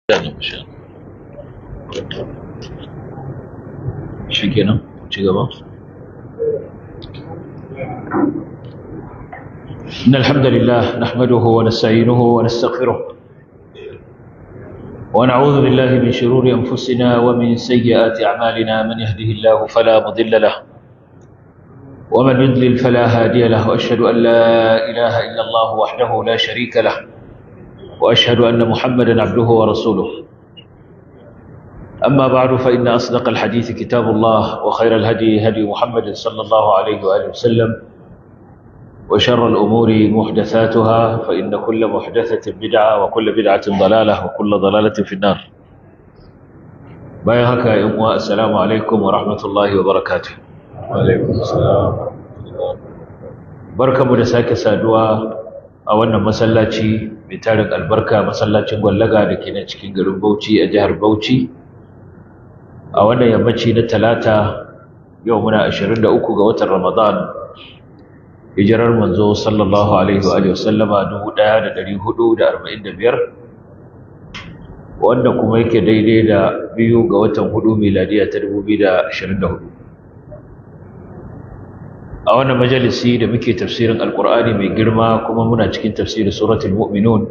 Gane mu sha. Shi kenan, ci gaba. إن الحمد لله نحمده ونستعينه ونستغفره ونعوذ بالله من شرور أنفسنا ومن سيئات أعمالنا من يهده الله فلا مضل له ومن يضلل فلا هادي له وأشهد أن لا إله إلا الله وحده لا شريك له وأشهد أن محمدا عبده ورسوله أما بعد فإن أصدق الحديث كتاب الله وخير الهدي هدي محمد صلى الله عليه وآله وسلم وشر الأمور محدثاتها فإن كل محدثة بدعة وكل بدعة ضلالة وكل ضلالة في النار باي هكا يوم السلام عليكم ورحمة الله وبركاته وعليكم السلام barka mu da sake saduwa a wannan masallaci mai tarin albarka masallacin gwallaga da ke nan cikin garin Bauchi a jihar Bauchi a wannan yammaci na talata yau muna 23 ga watan Ramadan hijirar manzo sallallahu alaihi wa alihi wasallama 1445 wanda kuma yake daidai da biyu ga watan hudu miladiya ta 2024 a wannan majalisi da muke tafsirin alkur'ani mai girma kuma muna cikin tafsirin suratul mu'minun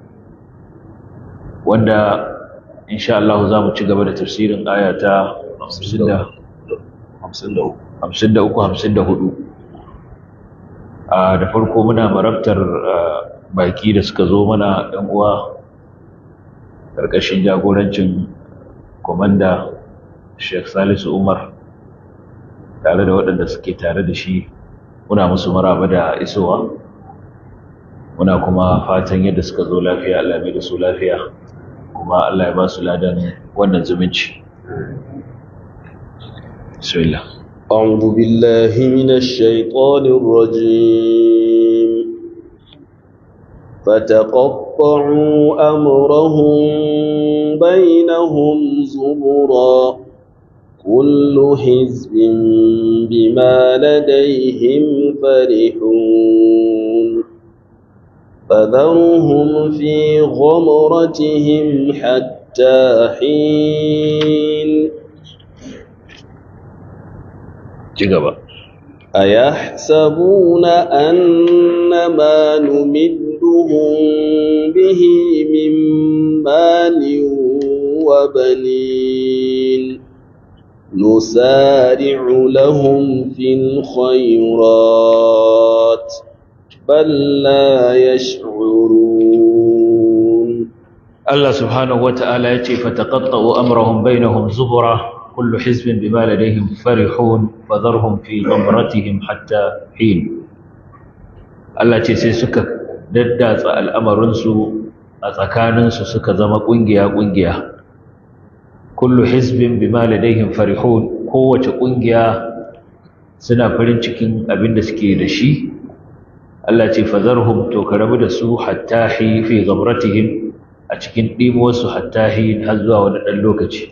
wanda insha Allah za mu ci gaba da tafsirin aya ta 53-54 da farko muna marabtar baki da suka zo mana ɗan uwa ƙarƙashin jagorancin komanda Sheikh Salisu Umar tare da waɗanda suke tare da shi muna musu maraba da isowa muna kuma fatan yadda suka zo lafiya Allah mai da su lafiya kuma Allah ya ba su ladan wannan zumunci bismillah أعوذ بالله من الشيطان الرجيم فتقطعوا أمرهم بينهم زبرا كل حزب بما لديهم فرحون فذرهم في غمرتهم حتى حين cigaba أيحسبون أن ما نمدهم به من مال وبنين نسارع لهم في الخيرات بل لا يشعرون Allah subhanahu wata'ala yace fataqatta'u amrahum bainahum zubura kullu hizbin bima ladayhim farihun fadharhum fi ghamratihim hatta hin Allah ce sai suka daddatsa al'amarin su a tsakanin su suka zama kungiya kungiya kullu hizbin bima ladayhim farihun kowace kungiya suna farin cikin abin da suke da shi Allah ce fadharhum to karabu da su hatta hi fi ghamratihim a cikin ɗimuwarsu hatta hin har zuwa wani ɗan lokaci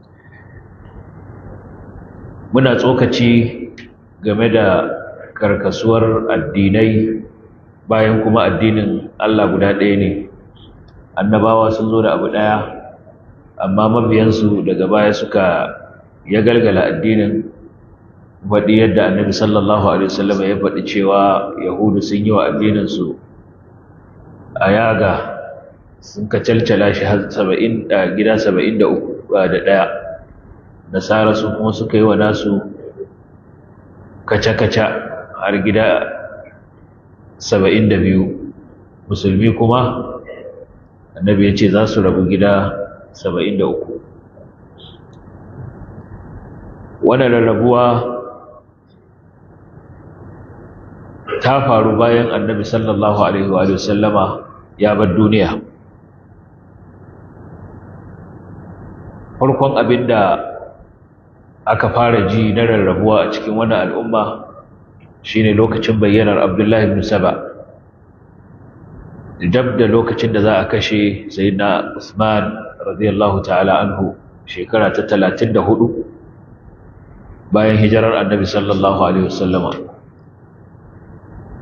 muna tsokaci game da karkasuwar addinai bayan kuma addinin Allah guda ɗaya ne annabawa sun zo da abu ɗaya amma mabiyansu daga baya suka ya galgala addinin faɗi yadda annabi sallallahu alaihi wasallam ya faɗi cewa yahudu sun yi wa addininsu a yaga sun ka calcala shi har saba'in da gida saba'in da uku da ɗaya nasara su kuma suka yi wa nasu kaca-kaca har gida saba'in da biyu musulmi kuma annabi ya ce za su rabu gida saba'in da uku wannan rarrabuwa ta faru bayan annabi sallallahu alaihi wa sallama ya bar duniya farkon abin da aka fara ji na rarrabuwa a cikin wannan al'umma shine lokacin bayyanar abdullahi ibn saba dab da lokacin da za a kashe sayyidina usman radiyallahu ta'ala anhu shekara ta 34 bayan hijirar annabi sallallahu alaihi wasallama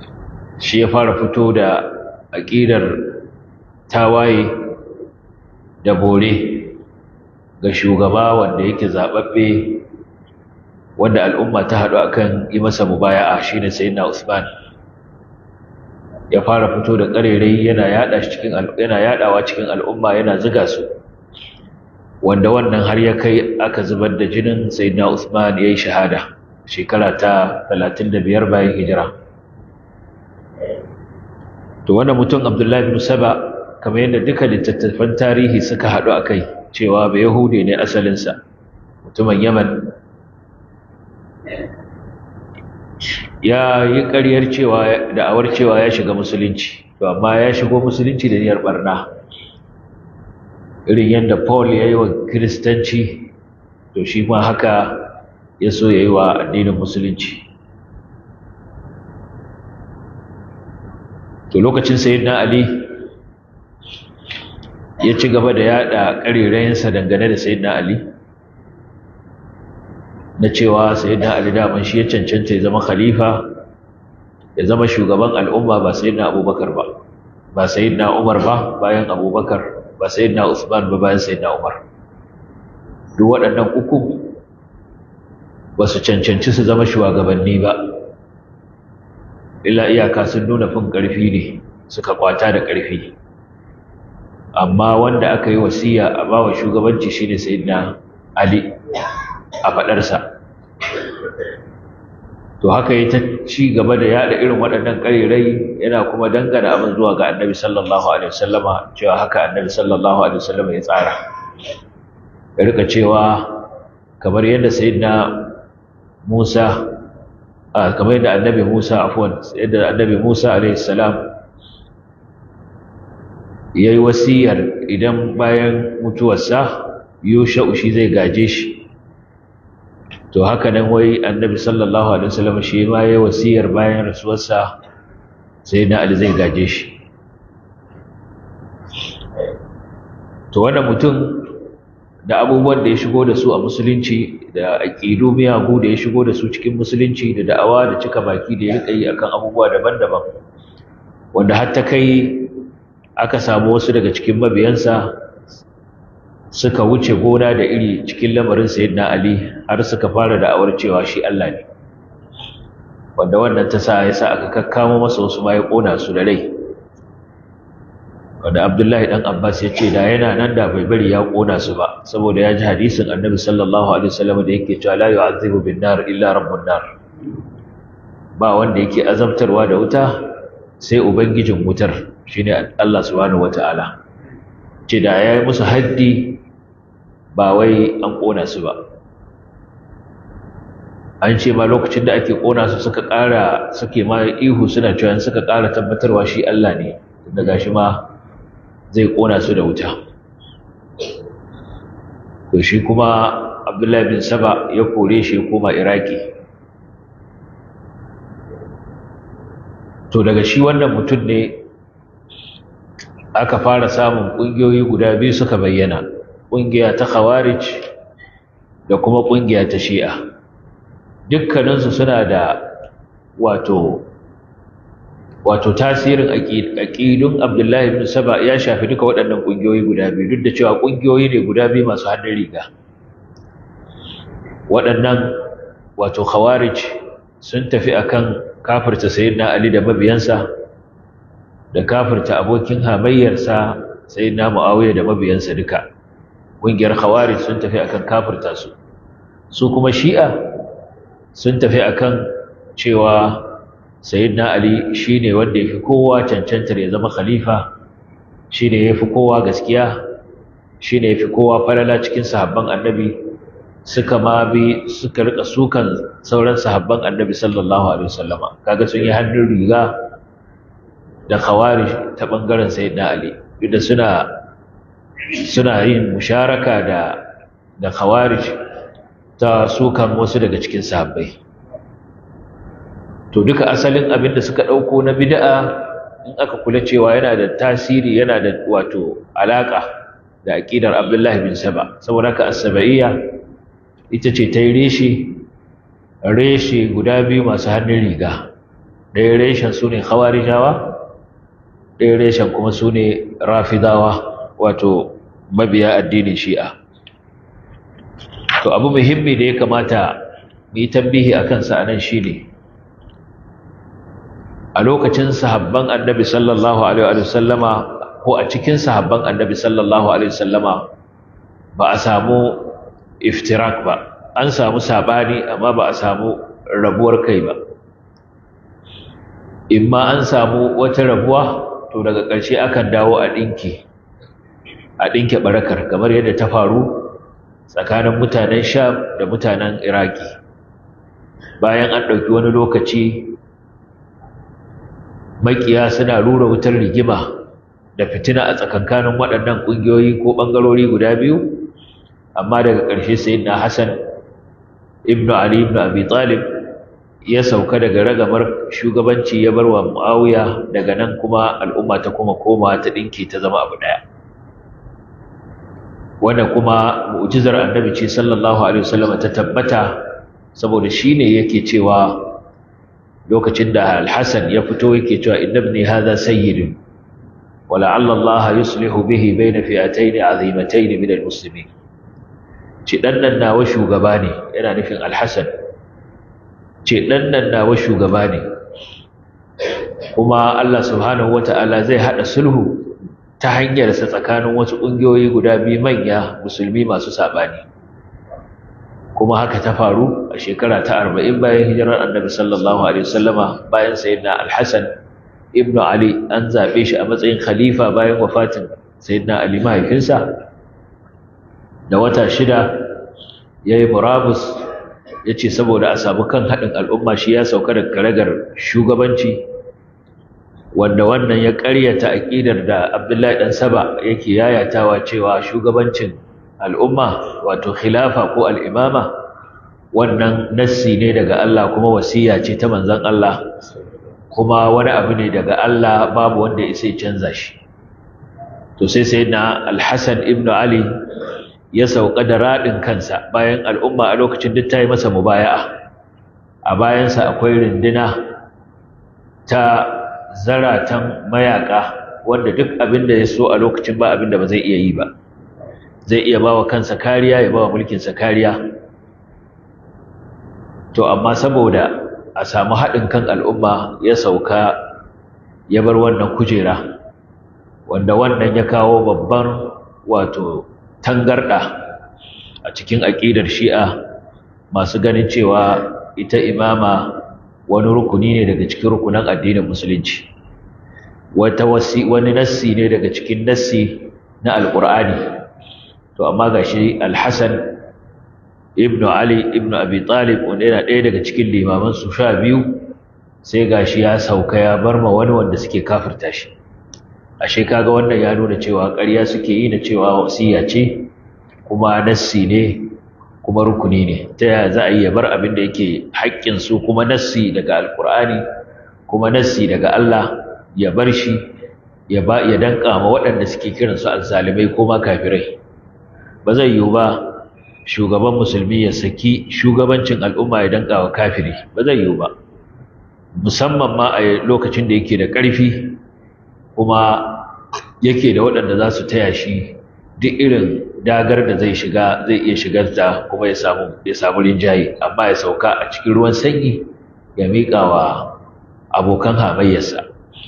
shi ya fara fito da aƙidar tawaye da bore ga shugaba wanda yake zaɓaɓɓe wanda al'umma ta haɗu akan yi masa mubaya'a shine sayyidina Usman ya fara fito da ƙarerai yana yaɗa cikin yana yaɗawa cikin al'umma yana ziga su wanda wannan har ya kai aka zubar da jinin sayyidina Usman yayi shahada shekara ta 35 bayan hijira to wannan mutum Abdullahi bin Saba kamar yadda duka littattafan tarihi suka haɗu akai cewa ba Yahudi ne asalinsa mutumin Yaman ya yi ƙaryar cewa da'awar cewa ya shiga musulunci to amma ya shigo musulunci da niyyar barna irin yadda Paul ya yi wa kiristanci to shi ma haka ya so ya yi wa addinin musulunci to lokacin sayyidina Ali ya ci gaba da yada ƙarerayensa dangane da sayyidina Ali na cewa sayyidina Ali daman shi ya cancanta ya zama khalifa ya zama shugaban al'umma ba sayyidina Abubakar ba ba sayyidina Umar ba bayan Abubakar ba sayyidina Usman ba bayan sayyidina Umar duk waɗannan uku ba su cancanci su zama shugabanni ba illa iyaka sun nuna fin ƙarfi ne suka kwata da ƙarfi amma wanda aka yi wasiya a bawa shugabanci shine sayyidina Ali a faɗarsa to haka yi ta ci gaba da yada irin waɗannan ƙarirai yana kuma dangana abin zuwa ga annabi sallallahu alaihi wasallama cewa haka annabi sallallahu alaihi wasallama ya tsara ya rika cewa kamar yadda sayyidina Musa a kamar yadda annabi Musa afwan yadda annabi Musa alaihi salam yayi wasiyar idan bayan mutuwarsa Yusha'u shi zai gaje shi to haka nan wai annabi sallallahu alaihi wasallam shi ma yayi wasiyar bayan rasuwarsa sai na Ali zai gaje shi to wannan mutum da abubuwan da ya shigo da su a musulunci da aqidu miyagu da ya shigo da su cikin musulunci da da'awa da cika baki da ya rika yi akan abubuwa daban-daban wanda har ta kai aka samu wasu daga cikin mabiyansa suka wuce gona da iri cikin lamarin sayyidina Ali har suka fara da'awar cewa shi Allah ne wanda wannan ta sa yasa aka kakkamo masa wasu ma ya kona su da rai wanda Abdullahi dan Abbas ya ce da yana nan da bai bari ya kona su ba saboda ya ji hadisin Annabi sallallahu alaihi wasallam da yake cewa la yu'adhibu bin nar illa rabbun nar ba wanda yake azabtarwa da wuta sai ubangijin wutar shine Allah subhanahu wataala ce da ya yi musu haddi ba wai an ƙona su ba an ce ma lokacin da ake ƙona su suka ƙara suke ma ihu suna cewa suka ƙara tabbatarwa shi Allah ne daga shi ma zai ƙona su da wuta to shi kuma Abdullahi bin Saba ya kore shi ya koma Iraki to daga shi wannan mutum ne aka fara samun ƙungiyoyi guda biyu suka bayyana ƙungiya ta khawarij da kuma ƙungiya ta shi'a dukkaninsu suna da wato wato tasirin aƙidun abdullahi bin saba ya shafi duka waɗannan ƙungiyoyi guda biyu duk da cewa ƙungiyoyi ne guda biyu masu hannun riga waɗannan wato khawarij sun tafi akan kafirta sayyidina ali da mabiyansa da kafirta abokin hamayyarsa sayyidina muawiya da mabiyansa duka ƙungiyar khawarij sun tafi akan kafirta su su kuma shi'a sun tafi akan cewa sayyidina ali shine wanda yafi kowa cancantar ya zama khalifa shine yafi kowa gaskiya shine yafi kowa falala cikin sahabban annabi suka ma bi suka rika sukan sauran sahabban annabi sallallahu alaihi wasallama kaga sun yi hannun riga da khawarij ta bangaren sayyidina ali da suna suna yin musharaka da da khawarij ta sukan wasu daga cikin sahabbai to duka asalin abin da suka dauko na bid'a in aka kula cewa yana da tasiri yana da wato alaka da aqidar Abdullah bin Saba saboda ka as-sabaiya ita ce ta yi reshe reshe guda biyu masu hannun riga ɗaya reshen su ne khawarijawa ɗaya reshen kuma su ne rafidawa wato mabiya addinin shi'a to abu muhimmi da ya kamata mu yi tambihi a kansa a nan shine a lokacin sahabban annabi sallallahu alaihi wa sallama ko a cikin sahabban annabi sallallahu alaihi wa sallama ba a samu iftirak ba an samu sabani amma ba a samu rabuwar kai ba imma an samu wata rabuwa to daga ƙarshe akan dawo a ɗinki a ɗinke barakar kamar yadda ta faru tsakanin mutanen sham da mutanen iraki bayan an ɗauki wani lokaci makiya suna rura wutar rigima da fitina a tsakankanin waɗannan ƙungiyoyi ko ɓangarori guda biyu amma daga ƙarshe sayyidina hassan ibnu ali ibnu abi talib ya sauka daga ragamar shugabanci ya bar wa muawiya daga nan kuma al'umma ta kuma koma ta ɗinki ta zama abu ɗaya wanda kuma mu'jizar annabi ce sallallahu alaihi wasallam ta tabbata saboda shine yake cewa lokacin da al-Hasan ya fito yake cewa inna ibni hadha sayyidun wa la'alla Allah yuslihu bihi bayna fi'atayn 'azimatayn min al-muslimin ce dan nan nawa shugaba ne yana nufin al-Hasan ce dan nan nawa shugaba ne kuma Allah subhanahu wata'ala zai hada sulhu ta hanyarsa tsakanin wasu ƙungiyoyi guda biyu manya musulmi masu saɓani kuma haka ta faru a shekara ta arba'in bayan hijirar annabi sallallahu alaihi wasallama bayan sayyidina alhassan ibnu ali an zaɓe shi a matsayin khalifa bayan wafatin sayyidina ali mahaifinsa da wata shida ya yi murabus ya ce saboda a samu kan haɗin al'umma shi ya sauka da karagar shugabanci wanda wannan ya ƙaryata aƙidar da Abdullahi dan Saba yake yayatawa cewa shugabancin al'umma wato khilafa ko al'imama wannan nassi ne daga Allah kuma wasiya ce ta manzon Allah kuma wani abu ne daga Allah babu wanda ya sai canza shi to sai sayyidina Al-Hasan ibn Ali ya sauka da radin kansa bayan al'umma a lokacin duk ta yi masa mubaya'a a bayansa akwai rinduna ta zaratan mayaka wanda duk abin da ya so a lokacin ba abin da ba zai iya yi ba zai iya ba wa kansa kariya ya ba wa mulkinsa kariya to amma saboda a samu haɗin kan al'umma ya sauka ya bar wannan kujera wanda wannan ya kawo babban wato tangarɗa a cikin aƙidar shi'a masu ganin cewa ita imama wani rukuni ne daga cikin rukunan addinin musulunci wata wasi wani nassi ne daga cikin nassi na alqur'ani to amma gashi al-hasan ibn ali ibn abi talib wanda yana ɗaya daga cikin limaman su sha biyu sai gashi ya sauka ya bar ma wani wanda suke kafirta shi ashe kaga wannan ya nuna cewa ƙarya suke yi na cewa wasiya ce kuma nassi ne kuma rukuni ne ta yaya za a yi ya bar abin da yake haƙƙinsu kuma nassi daga alƙur'ani kuma nassi daga Allah ya bar shi ya ba ya danka ma waɗanda suke kiransu azzalimai ko ma kafirai ba zai yiwu ba shugaban musulmi ya saki shugabancin al'umma ya danka wa kafiri ba zai yiwu ba musamman ma a lokacin da yake da ƙarfi kuma yake da waɗanda za su taya shi duk irin dagar da zai shiga zai iya shigar ta kuma ya samu ya samu rinjaye amma ya sauka a cikin ruwan sanyi ya miƙa wa abokan hamayyarsa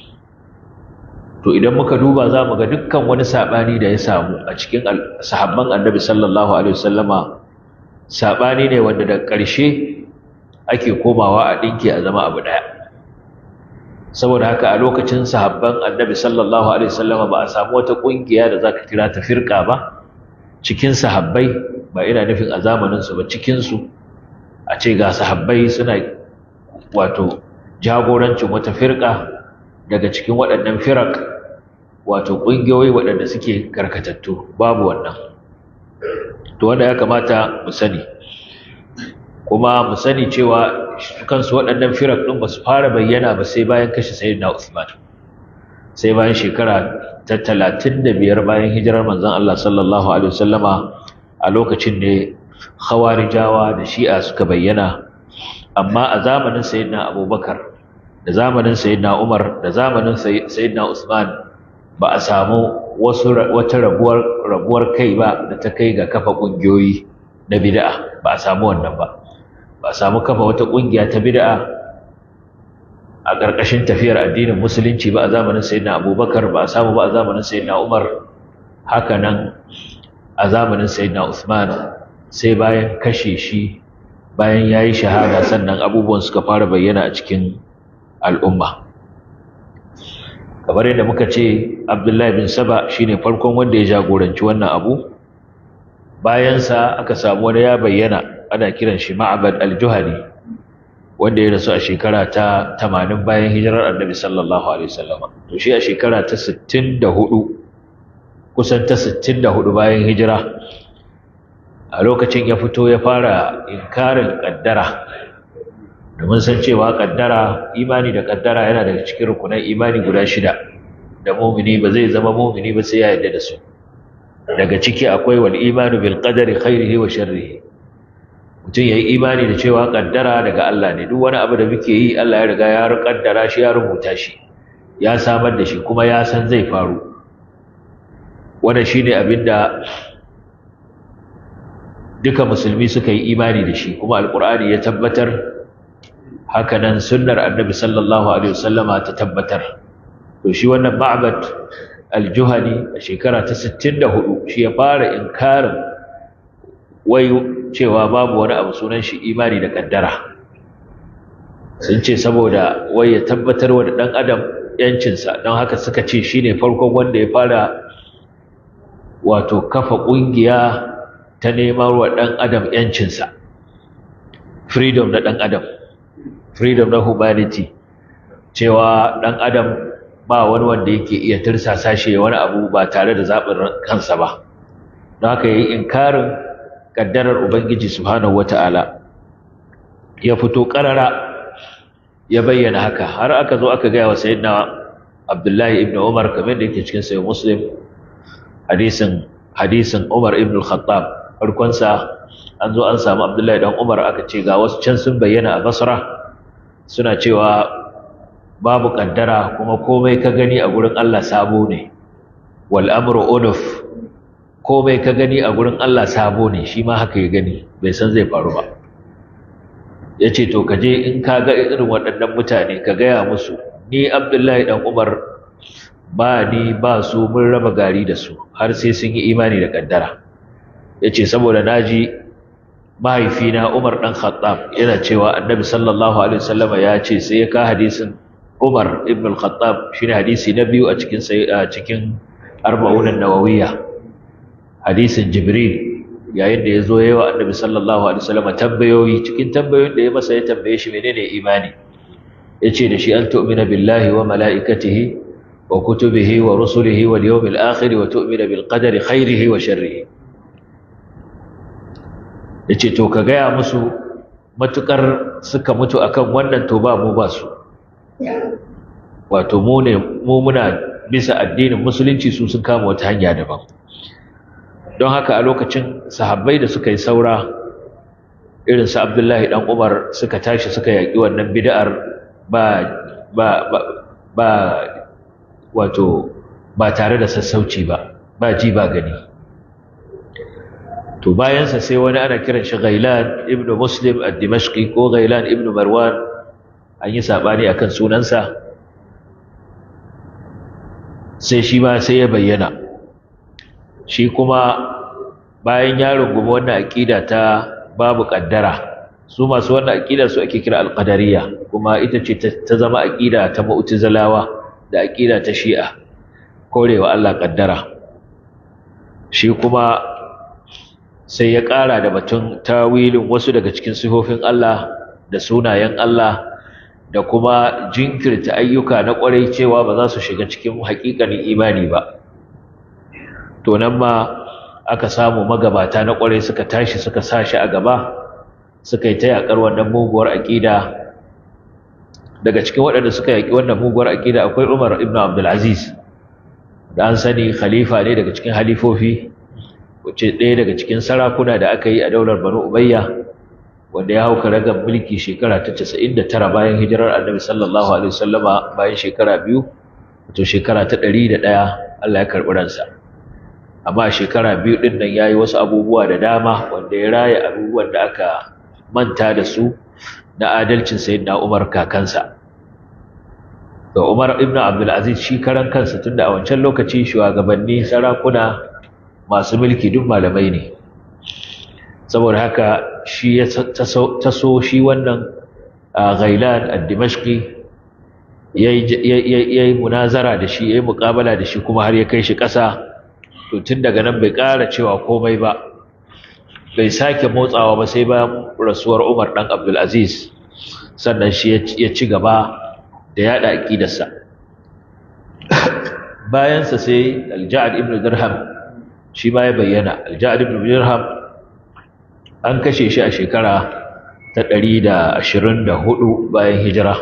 to idan muka duba za mu ga dukkan wani saɓani da ya samu a cikin sahabban annabi sallallahu alaihi wasallama saɓani ne wanda da ƙarshe ake komawa a ɗinki a zama abu ɗaya saboda haka a lokacin sahabban annabi sallallahu alaihi wasallama ba a samu wata ƙungiya da za ka kira ta firƙa ba cikin sahabbai ba ina nufin a zamaninsu ba cikinsu a ce ga sahabbai suna wato jagorancin wata firƙa daga cikin waɗannan firak wato ƙungiyoyi waɗanda suke karkatattu babu wannan to wanda ya kamata mu sani kuma mu sani cewa kansu waɗannan firak ɗin ba su fara bayyana ba sai bayan kashe sayyidina Usman sai bayan shekara ta talatin da biyar bayan hijirar manzon Allah sallallahu alaihi wasallama a lokacin ne khawarijawa da shi'a suka bayyana amma a zamanin sayyidina Abubakar da zamanin sayyidina Umar da zamanin sayyidina Usman ba a samu wasu wata rabuwar rabuwar kai ba da ta kai ga kafa ƙungiyoyi na bid'a ba a samu wannan ba ba a samu kafa wata ƙungiya ta bid'a a ƙarƙashin tafiyar addinin musulunci ba a zamanin sayyidina abubakar ba a samu ba a zamanin sayyidina umar haka nan a zamanin sayyidina usman sai bayan kashe shi bayan ya yi shahada sannan abubuwan suka fara bayyana a cikin al'umma kamar yadda muka ce abdullahi bin saba shine farkon wanda ya jagoranci wannan abu bayansa aka samu wani ya bayyana ana kiran shi ma'abad al-juhani wanda ya rasu a shekara ta 80 bayan hijirar annabi sallallahu alaihi wasallam to shi a shekara ta 64 kusan ta 64 bayan hijira a lokacin ya fito ya fara inkarin kaddara domin san cewa kaddara imani da kaddara yana daga cikin rukunan imani guda shida da mumini ba zai zama mumini ba sai ya yarda da su daga ciki akwai wal imanu bil qadari khairihi wa sharrihi mutum yayi imani da cewa kaddara daga Allah ne duk wani abu da muke yi Allah ya riga ya kaddara shi ya rubuta shi ya samar da shi kuma ya san zai faru wannan shine abinda duka musulmi suka yi imani da shi kuma alqur'ani ya tabbatar hakanan sunnar annabi sallallahu alaihi wasallama ta tabbatar to shi wannan ma'bad al-juhani a shekara ta 64 shi ya fara inkarin wai cewa babu wani abu sunan shi imani da kaddara sun ce saboda wai ya tabbatar wa da dan adam yancinsa don haka suka ce shine farkon wanda ya fara wato kafa kungiya ta neman wa dan adam yancinsa freedom na dan adam freedom na humanity cewa dan adam ba wani wanda yake iya tirsasa shi wani abu ba tare da zaɓin kansa ba don haka yayi inkarin kaddarar ubangiji subhanahu wata'ala ya fito karara ya bayyana haka har aka zo aka gaya wa sayyidina abdullahi ibn umar kamar da yake cikin sayyid muslim hadisin hadisin umar ibn al-khattab farkon sa an zo an samu abdullahi dan umar aka ce ga wasu can sun bayyana a basra suna cewa babu kaddara kuma komai ka gani a gurin Allah sabo ne wal amru unuf komai ka gani a gurin Allah sabo ne shi ma haka ya gani bai san zai faru ba yace to ka je in ka ga irin waɗannan mutane ka gaya musu ni Abdullahi dan Umar ba ni ba su mun raba gari da su har sai sun yi imani da kaddara yace saboda naji mahaifina Umar dan Khattab yana cewa Annabi sallallahu alaihi wasallama ya ce sai ya ka hadisin Umar ibn al-Khattab shine hadisi na biyu a cikin a cikin arba'un an-nawawiyya hadisin Jibril yayin da yazo yayi wa Annabi sallallahu alaihi wasallama tambayoyi cikin tambayoyin da ya masa ya tambaye shi menene imani yace da shi an tu'mina billahi wa malaikatihi wa kutubihi wa rusulihi wal yawmil akhir wa tu'mina bil qadari khairihi wa sharrihi ya ce to ka gaya musu matukar suka mutu akan wannan to ba mu ba su wato mu ne mu muna bisa addinin musulunci su sun kama wata hanya daban don haka a lokacin sahabbai da suka yi saura irin su Abdullahi dan Umar suka tashi suka yaki wannan bid'ar ba ba ba, ba wato ba tare da sassauci ba ba ji ba gani to bayansa sai wani ana kiran shi Ghailan ibn Muslim ad-Dimashqi ko Ghailan ibn Marwan an yi sabani akan sunansa sai shi ma sai ya bayyana shi kuma bayan ya rungumi wannan aqida ta babu kaddara su masu wannan aqida su ake kira al-qadariyya kuma ita ce ta zama aqida ta mu'tazilawa da aqida ta shi'a korewa Allah kaddara shi kuma sai ya ƙara da batun tawilin wasu daga cikin sifofin Allah da sunayen Allah da kuma jinkirta ayyuka na ƙwarai cewa ba za su shiga cikin haƙiƙanin imani ba to nan ma aka samu magabata na ƙwarai suka tashi suka sa shi a gaba suka yi ta yaƙar wannan muguwar aƙida daga cikin waɗanda suka yaƙi wannan muguwar aƙida akwai Umar ibn Abdul Aziz da an sani khalifa ne daga cikin halifofi wace ɗaya daga cikin sarakuna da aka yi a daular Banu Umayya wanda ya hauka ragar mulki shekara ta 99 bayan hijirar Annabi sallallahu alaihi wasallama bayan shekara biyu to shekara ta ɗari da ɗaya Allah ya karɓi ransa amma shekara biyu ɗin nan ya yi wasu abubuwa da dama wanda ya raya abubuwan da aka manta da su na adalcin sayyidina Umar kakansa da Umar ibn Abdulaziz shi karan kansa tunda a wancan lokaci shugabanni sarakuna masu mulki duk malamai ne saboda haka shi ya taso shi wannan Ghailan ad-Dimashqi yayi munazara da shi yayi muƙabala da shi kuma har ya kai shi ƙasa to tun daga nan bai ƙara cewa komai ba bai sake motsawa ba sai bayan rasuwar Umar dan Abdul Aziz sannan shi ya ci gaba da yada aqidarsa bayan sa sai Al-Ja'd ibn Dirham shi ma ya bayyana Al-Ja'd ibn Dirham an kashe shi a shekara ta 124 bayan hijira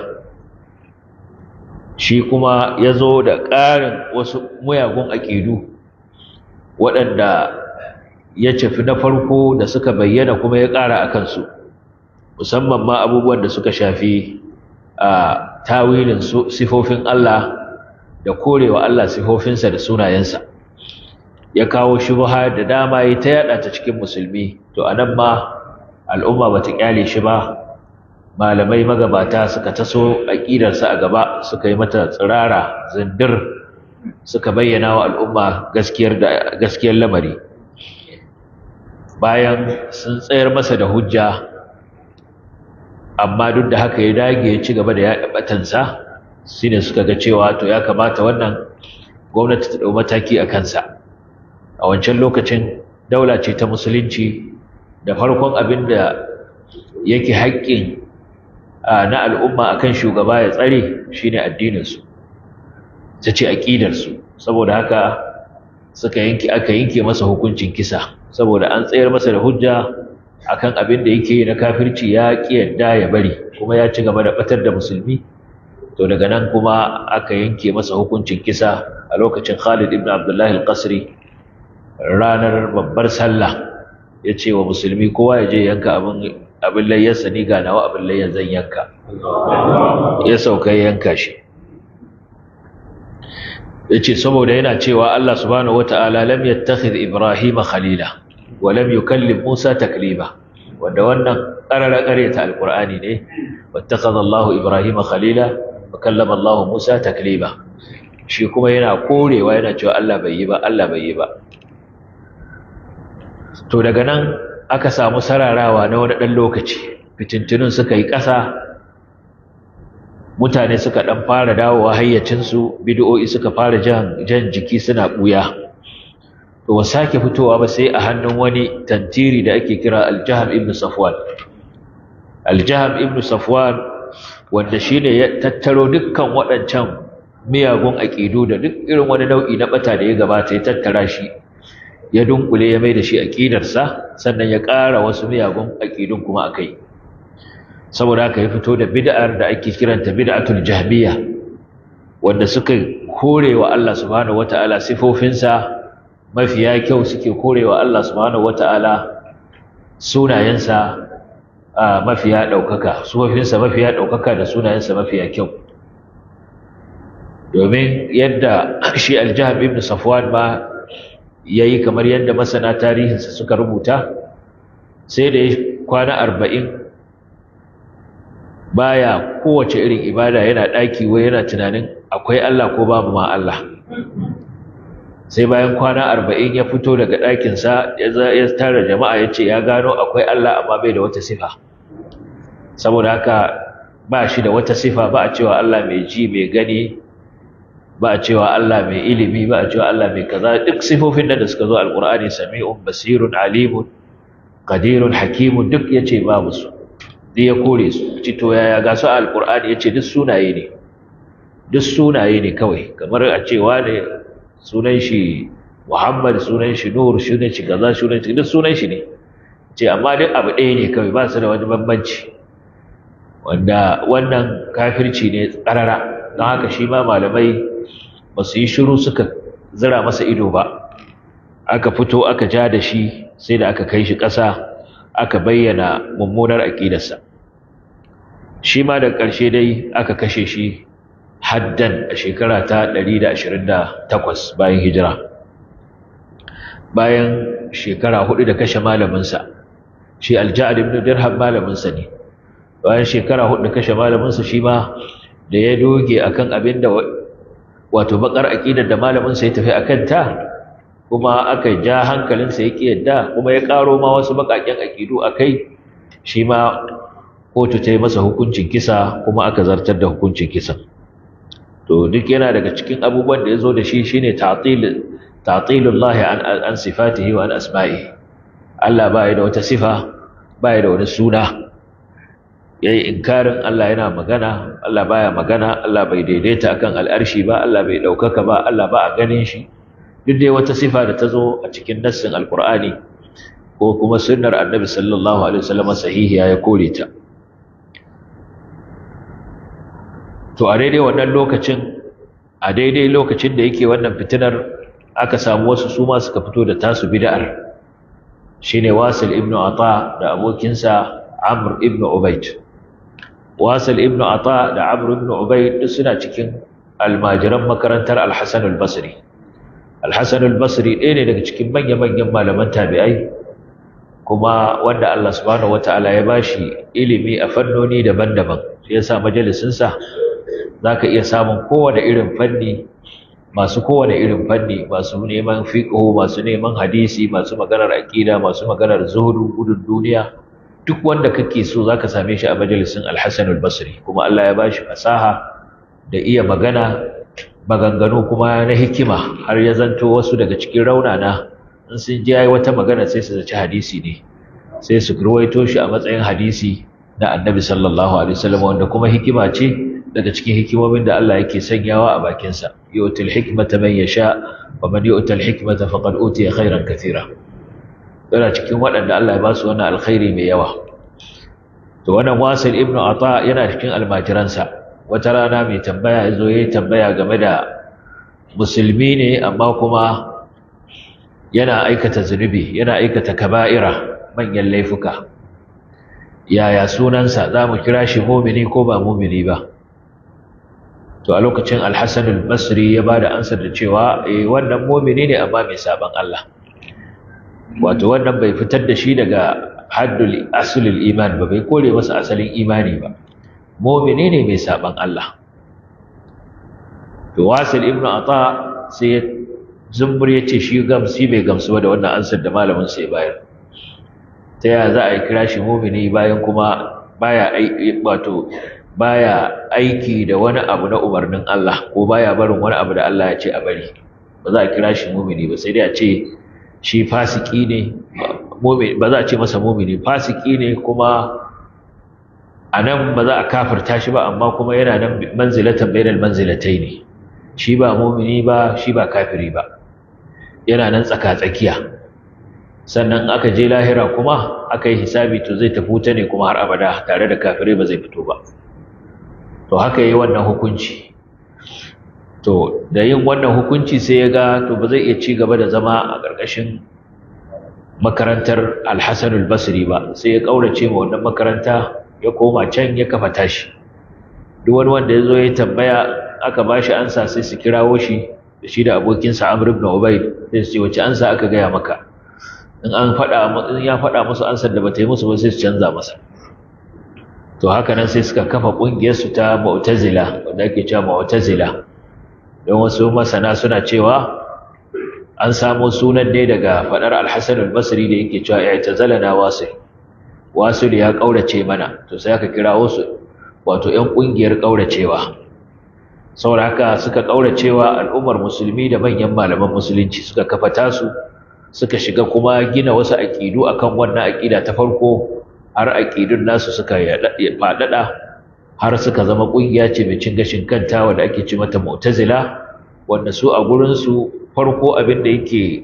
shi kuma ya zo da ƙarin wasu muyagun aƙidu waɗanda ya cafi na farko da suka bayyana kuma ya ƙara a kansu musamman ma abubuwan da suka shafi a tawilin sifofin Allah da korewa Allah sifofinsa da sunayensa ya kawo shubha da dama yi ta yada ta cikin musulmi to anan ma al'umma bata kyale shi ba malamai magabata suka taso aqidarsa a gaba suka yi mata tsirara zindir suka bayyana wa al'umma gaskiyar da gaskiyar lamari bayan sun tsayar masa da hujja amma duk da haka ya dage ya ci gaba da yaɗa batansa shine suka ga cewa to ya kamata wannan gwamnati ta ɗau mataki a kansa a wancan lokacin daula ce ta musulunci da farkon abin da yake haƙƙin na al'umma akan shugaba ya tsare shine addininsu ta ce aƙidarsu saboda haka suka yanke aka yanke masa hukuncin kisa saboda an tsayar masa da hujja akan abin da yake na kafirci ya ƙi yadda ya bari kuma ya ci gaba da batar da musulmi to daga nan kuma aka yanke masa hukuncin kisa a lokacin Khalid ibn Abdullah al-Qasri ranar babbar sallah ya ce wa musulmi kowa ya je yanka abin abin layyarsa ni ga nawa abin layyar zan yanka ya sauka yanka shi ya ce saboda yana cewa Allah subhanahu wata'ala lam yattakhidh Ibrahim khalila wa lam yukallim Musa taklima wanda wannan qarara ta alqur'ani ne wattakhadha Allah Ibrahim khalila wa kallama Allah Musa taklima shi kuma yana korewa yana cewa Allah bai yi ba Allah bai yi ba to daga nan aka samu sararawa na wani ɗan lokaci fitintunun suka yi ƙasa mutane suka ɗan fara dawowa hayyacinsu bid'o'i suka fara jan, jan jiki suna ɓuya to wa sake fitowa ba sai a hannun wani tantiri da ake kira aljaham ibn safwan aljaham ibn safwan wanda shine ya tattaro dukkan waɗancan miyagun aƙidu da duk irin wani nau'i na ɓata da ya gabata ya tattara shi ya dunkule ya mai da shi aƙidarsa sannan ya ƙara wasu miyagun aƙidun kuma a kai saboda haka ya fito da bid'ar da ake kiranta bid'atul jahmiya wanda suka korewa Allah subhanahu wataala sifofinsa mafiya kyau suke korewa Allah subhanahu wataala sunayensa mafiya ɗaukaka sifofinsa mafiya ɗaukaka da sunayensa mafiya kyau domin yadda shi aljahab ibn safwan ma yayi kamar yadda masana tarihinsa suka rubuta sai da ya kwana arba'in baya kowace irin ibada yana ɗaki wai yana tunanin akwai Allah ko babu ma Allah sai bayan kwana arba'in ya fito daga ɗakinsa ya tara jama'a ya ce ya gano akwai Allah amma bai da wata sifa saboda haka ba shi da wata sifa ba a cewa Allah mai ji mai gani ba a cewa Allah mai ilimi ba a cewa Allah mai kaza duk sifofin da suka zo alqur'ani sami'un basirun alimun qadirun hakimun duk yace babu su duk ya kore su ci to yaya ga su alqur'ani yace duk sunaye ne duk sunaye ne kawai kamar a cewa ne sunan shi Muhammad sunan shi Nur sunan shi kaza sunan shi duk sunan shi ne ce amma duk abu ɗaya ne kawai ba su da wani bambanci wanda wannan kafirci ne tsarara don haka shi ma malamai ba su yi shiru suka zira masa ido ba aka fito aka ja da shi sai da aka kai shi ƙasa aka bayyana mummunar aƙidarsa shi ma da ƙarshe dai aka kashe shi haddan a shekara ta 128 bayan hijira bayan shekara hudu da kashe malaminsa shi alja'ad ibn dirham malaminsa ne bayan shekara hudu da kashe malaminsa shi ma da ya doge akan abin da wato bakar aqidar da malaminsa ya tafi akan ta kuma aka ja hankalinsa ya yadda kuma ya karo ma wasu bakaken aqidu akai shi ma kotu ta yi masa hukuncin kisa kuma aka zartar da hukuncin kisan to duk yana daga cikin abubuwan da ya zo da shi shine ta'til ta'tilullahi an an sifatihi wa an asma'ihi Allah ba da wata sifa ba da wani suna yayi inkarin Allah yana magana Allah baya magana Allah bai daidaita akan al'arshi ba Allah bai daukaka ba Allah ba a ganin shi duk dai wata sifa da ta zo a cikin nassin alqur'ani ko kuma sunnar annabi sallallahu alaihi wasallam sahihiya ya kore ta to a daidai wannan lokacin a daidai lokacin da yake wannan fitinar aka samu wasu su ma suka fito da tasu bid'ar shine Wasil ibn Ata da abokinsa Amr ibn Ubayd Wasil ibn Ata da Amr ibn Ubayd duk suna cikin almajiran makarantar Al-Hasan al-Basri Al-Hasan al-Basri ɗaya ne daga cikin manya-manyan malaman tabi'ai kuma wanda Allah subhanahu wata'ala ya bashi ilimi a fannoni daban-daban shi yasa majalisinsa zaka iya samun kowane irin fanni masu kowane irin fanni masu neman fiqh masu neman hadisi masu maganar aqida masu maganar zuhudu gudun duniya duk wanda kake so zaka same shi a majalisin Al-Hasan al-Basri kuma Allah ya bashi fasaha da iya magana maganganu kuma na hikima har ya zanto wasu daga cikin raunana in sun ji yayi wata magana sai su zaci hadisi ne sai su ruwaito shi a matsayin hadisi na Annabi sallallahu alaihi wasallam wanda kuma hikima ce daga cikin hikimomin da Allah yake sanyawa a bakin sa yu'til hikmata man yasha wa man yu'tal hikmata faqad utiya khairan katira yana cikin waɗanda Allah ya ba su wannan alkhairi mai yawa to wannan Wasil ibn Ata yana cikin almajiransa wata rana mai tambaya yazo yayi tambaya game da musulmi ne amma kuma yana aikata zunubi yana aikata kaba'ira manyan laifuka yaya sunansa za mu kira shi mumini ko ba mumini ba to a lokacin alhassan al-basri ya ba da ansar da cewa eh wannan mumini ne amma mai saban Allah wato wannan bai fitar da shi daga haddul aslul iman ba bai kore masa asalin imani ba mumini ne mai saban Allah to wasil ibn ata sai zumbur ya ce shi gamsi bai gamsu ba da wannan ansar da malamin sai bayar ta yaya za a yi kira shi mumini bayan kuma baya wato baya aiki da wani abu na umarnin Allah ko baya barin wani abu da Allah ya ce a bari ba za a kira shi mumini ba sai dai a ce shi fasiki ne ba za a ce masa mumini fasiki ne kuma a nan ba za a kafirta shi ba amma kuma yana nan manzilatan bainal manzilatai ne shi ba mumini ba shi ba kafiri ba yana nan tsaka-tsakiya sannan aka je lahira kuma aka yi hisabi to zai tafi wuta ne kuma har abada tare da kafirai ba zai fito ba to haka yi wannan hukunci to da yin wannan hukunci sai ya ga to ba zai iya ci gaba da zama a ƙarƙashin makarantar alhassan basri ba sai ya ƙaurace ma wannan makaranta ya koma can ya kafa tashi duk wani wanda ya zo ya tambaya aka ba shi ansa sai su kirawo shi da shi da abokinsa amr ibn ubayd sai su ce wace ansa aka gaya maka in an faɗa in ya faɗa musu ansar da bata yi musu ba sai su canza masa to haka nan sai suka kafa ƙungiyar su ta mu'tazila wanda ake cewa mu'tazila don wasu masana suna cewa an samo sunan ne daga faɗar al-Hasan al-Basri da yake cewa i'tazalana wasil wasil ya kaurace mana to sai aka kira wasu wato ƴan ƙungiyar kauracewa saboda haka suka kauracewa al'ummar musulmi da manyan malaman musulunci suka kafa tasu suka shiga kuma gina wasu aƙidu akan wannan aƙida ta farko har aƙidun nasu suka faɗaɗa har suka zama ƙungiya ce mai cin gashin kanta wanda ake ci mata mu'tazila wanda su a gurinsu farko abin da yake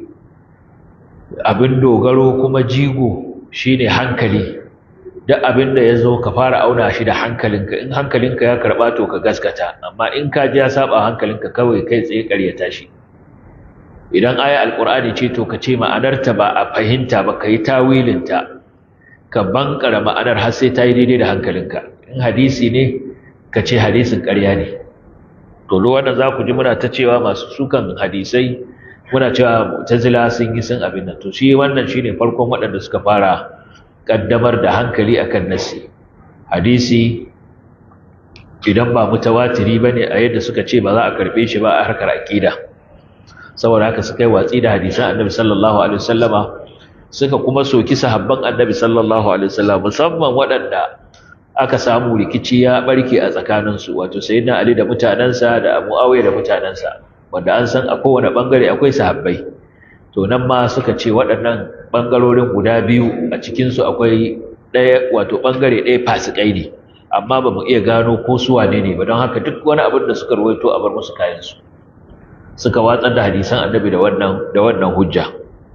abin dogaro kuma jigo shine hankali duk abin da ya zo ka fara auna shi da hankalinka in hankalinka ya karɓa to ka gaskata amma in ka ji ya saba hankalinka kawai kai tsaye ƙaryata shi idan aya alqur'ani ce to ka ce ma'anarta ba a fahimta ba kai tawilinta ka bankara ma'anar har sai ta yi daidai da hankalinka in hadisi ne ka ce hadisin ƙarya ne to wannan za ku ji muna ta cewa masu sukan hadisai muna cewa mu'tazila sun yi sun abin nan to shi wannan shine farkon waɗanda suka fara kaddamar da hankali akan nasi hadisi idan ba mutawatiri bane a yadda suka ce ba za a karbe shi ba a harkar aqida saboda haka suka yi watsi da hadisan annabi sallallahu alaihi wasallama suka kuma soki sahabban annabi sallallahu alaihi wasallam musamman waɗanda aka samu rikici ya barke a tsakaninsu wato sayyidina ali da mutanansa da muawiya da mutanansa wanda an san a kowane bangare akwai sahabbai to nan ma suka ce waɗannan bangarorin guda biyu a cikin su akwai ɗaya wato bangare ɗaya fasikai ne amma ba mu iya gano ko su wane ne ba don haka duk wani abin da suka rawaito a bar musu kayan su suka watsar da hadisan annabi da wannan da wannan hujja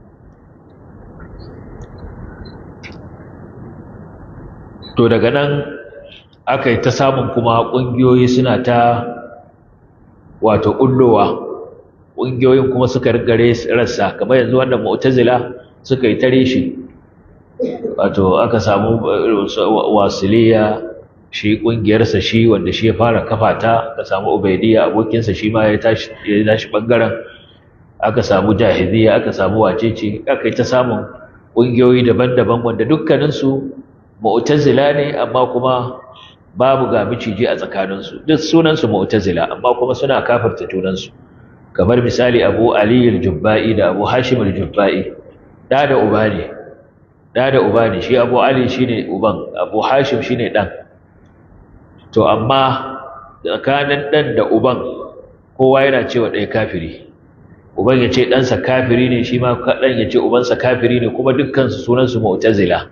to daga nan aka yi ta samun kuma ƙungiyoyi suna ta wato ƙullowa ƙungiyoyin kuma suka rigare rassa kamar yanzu wannan mu'tazila suka yi tare shi wato aka samu wasiliya shi ƙungiyarsa shi wanda shi ya fara kafa ta aka samu ubaidiyya abokinsa shi ma ya tashi ya tashi bangaren aka samu jahiliya aka samu wacece aka yi ta samun ƙungiyoyi daban-daban wanda dukkaninsu mu'tazila ne amma kuma babu ga miciji a tsakaninsu duk sunansu mu'tazila amma kuma suna kafirta junansu kamar misali Abu Ali al-Jubba'i da Abu Hashim al-Jubba'i da da uba ne da da uba ne shi Abu Ali shine uban Abu Hashim shine dan to amma tsakanin dan da uban kowa yana cewa ɗaya kafiri uban ya ce ɗansa kafiri ne shi ma ɗan ya ce ubansa kafiri ne kuma dukkansu sunansu mu'tazila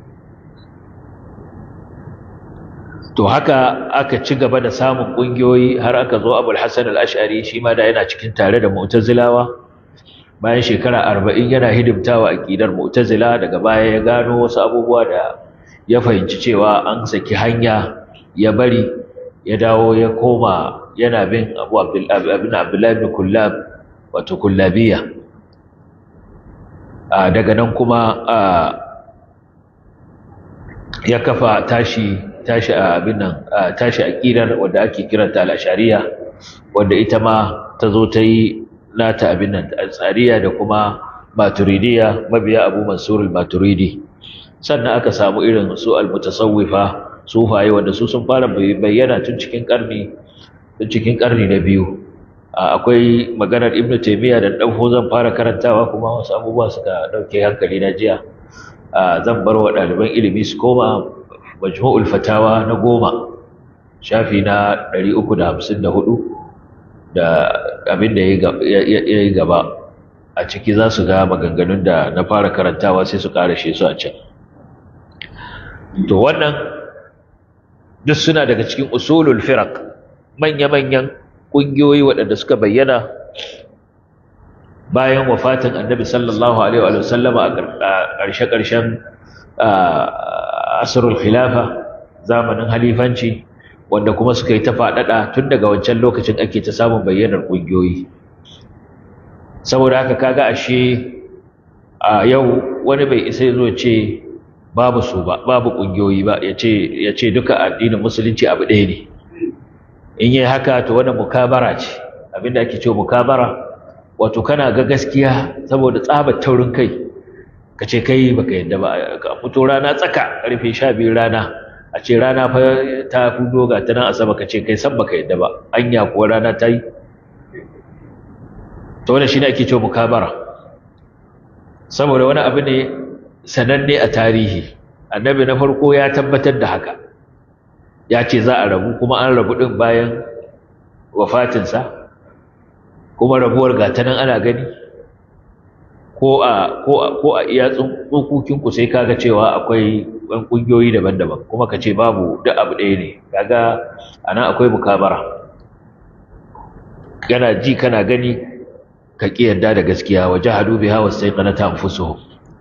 to haka aka ci gaba da samun ƙungiyoyi har aka zo abul hassan al-ash'ari shi ma da yana cikin tare da mu'tazilawa bayan shekara arba'in yana hidimtawa aƙidar mu'tazila daga baya ya gano wasu abubuwa da ya fahimci cewa an saki hanya ya bari ya dawo ya koma yana bin abu abdullahi bin kullab wato kullabiya daga nan kuma ya kafa tashi tashi a abin nan tashi aqidar wanda ake kiranta al-ashariya wanda ita ma ta zo ta yi nata abin nan tsariya da kuma maturidiya mabiya Abu Mansur al-Maturidi sannan aka samu irin su al-mutasawwifa sufaye wanda su sun fara bayyana tun cikin karni tun cikin karni na biyu akwai maganar Ibn Taymiyyah da dan zan fara karantawa kuma wasu abubuwa suka dauke hankali na jiya zan bar wa ɗaliban ilimi su koma majmu'ul fatawa na goma shafi na 354 da abin da ya yi gaba a ciki za su ga maganganun da na fara karantawa sai su karashe su a can to wannan duk suna daga cikin usulul firaq manya-manyan ƙungiyoyi waɗanda suka bayyana bayan wafatin annabi sallallahu alaihi wa sallama a ƙarshe-ƙarshen asrul khilafa zamanin halifanci wanda kuma suka yi ta faɗaɗa tun daga wancan lokacin ake ta samun bayyanar ƙungiyoyi saboda haka kaga ashe a yau wani bai isa zo ce babu su ba babu ƙungiyoyi ba ya ce duka addinin musulunci abu ɗaya ne in yi haka to wannan mukabara ce abinda ake cewa mukabara wato kana ga gaskiya saboda tsabar taurin kai ka ce kai baka yadda ba ka fito rana tsaka karfe sha biyu rana a ce rana fa ta fudo ga ta nan asaba ka ce kai san baka yadda ba anya kuwa rana ta yi to wannan shine ake cewa mukabara saboda wani abu ne sananne a tarihi annabi na farko ya tabbatar da haka ya ce za a rabu kuma an rabu din bayan wafatinsa kuma rabuwar ga ta nan ana gani ko a ko a ko a iya tsokokin ku sai kaga cewa akwai ɗan ƙungiyoyi daban-daban kuma ka ce babu duk abu ɗaya ne kaga anan akwai mukabara kana ji kana gani ka ƙi yarda da gaskiya wa jahadu biha wastaiqanata anfusuhum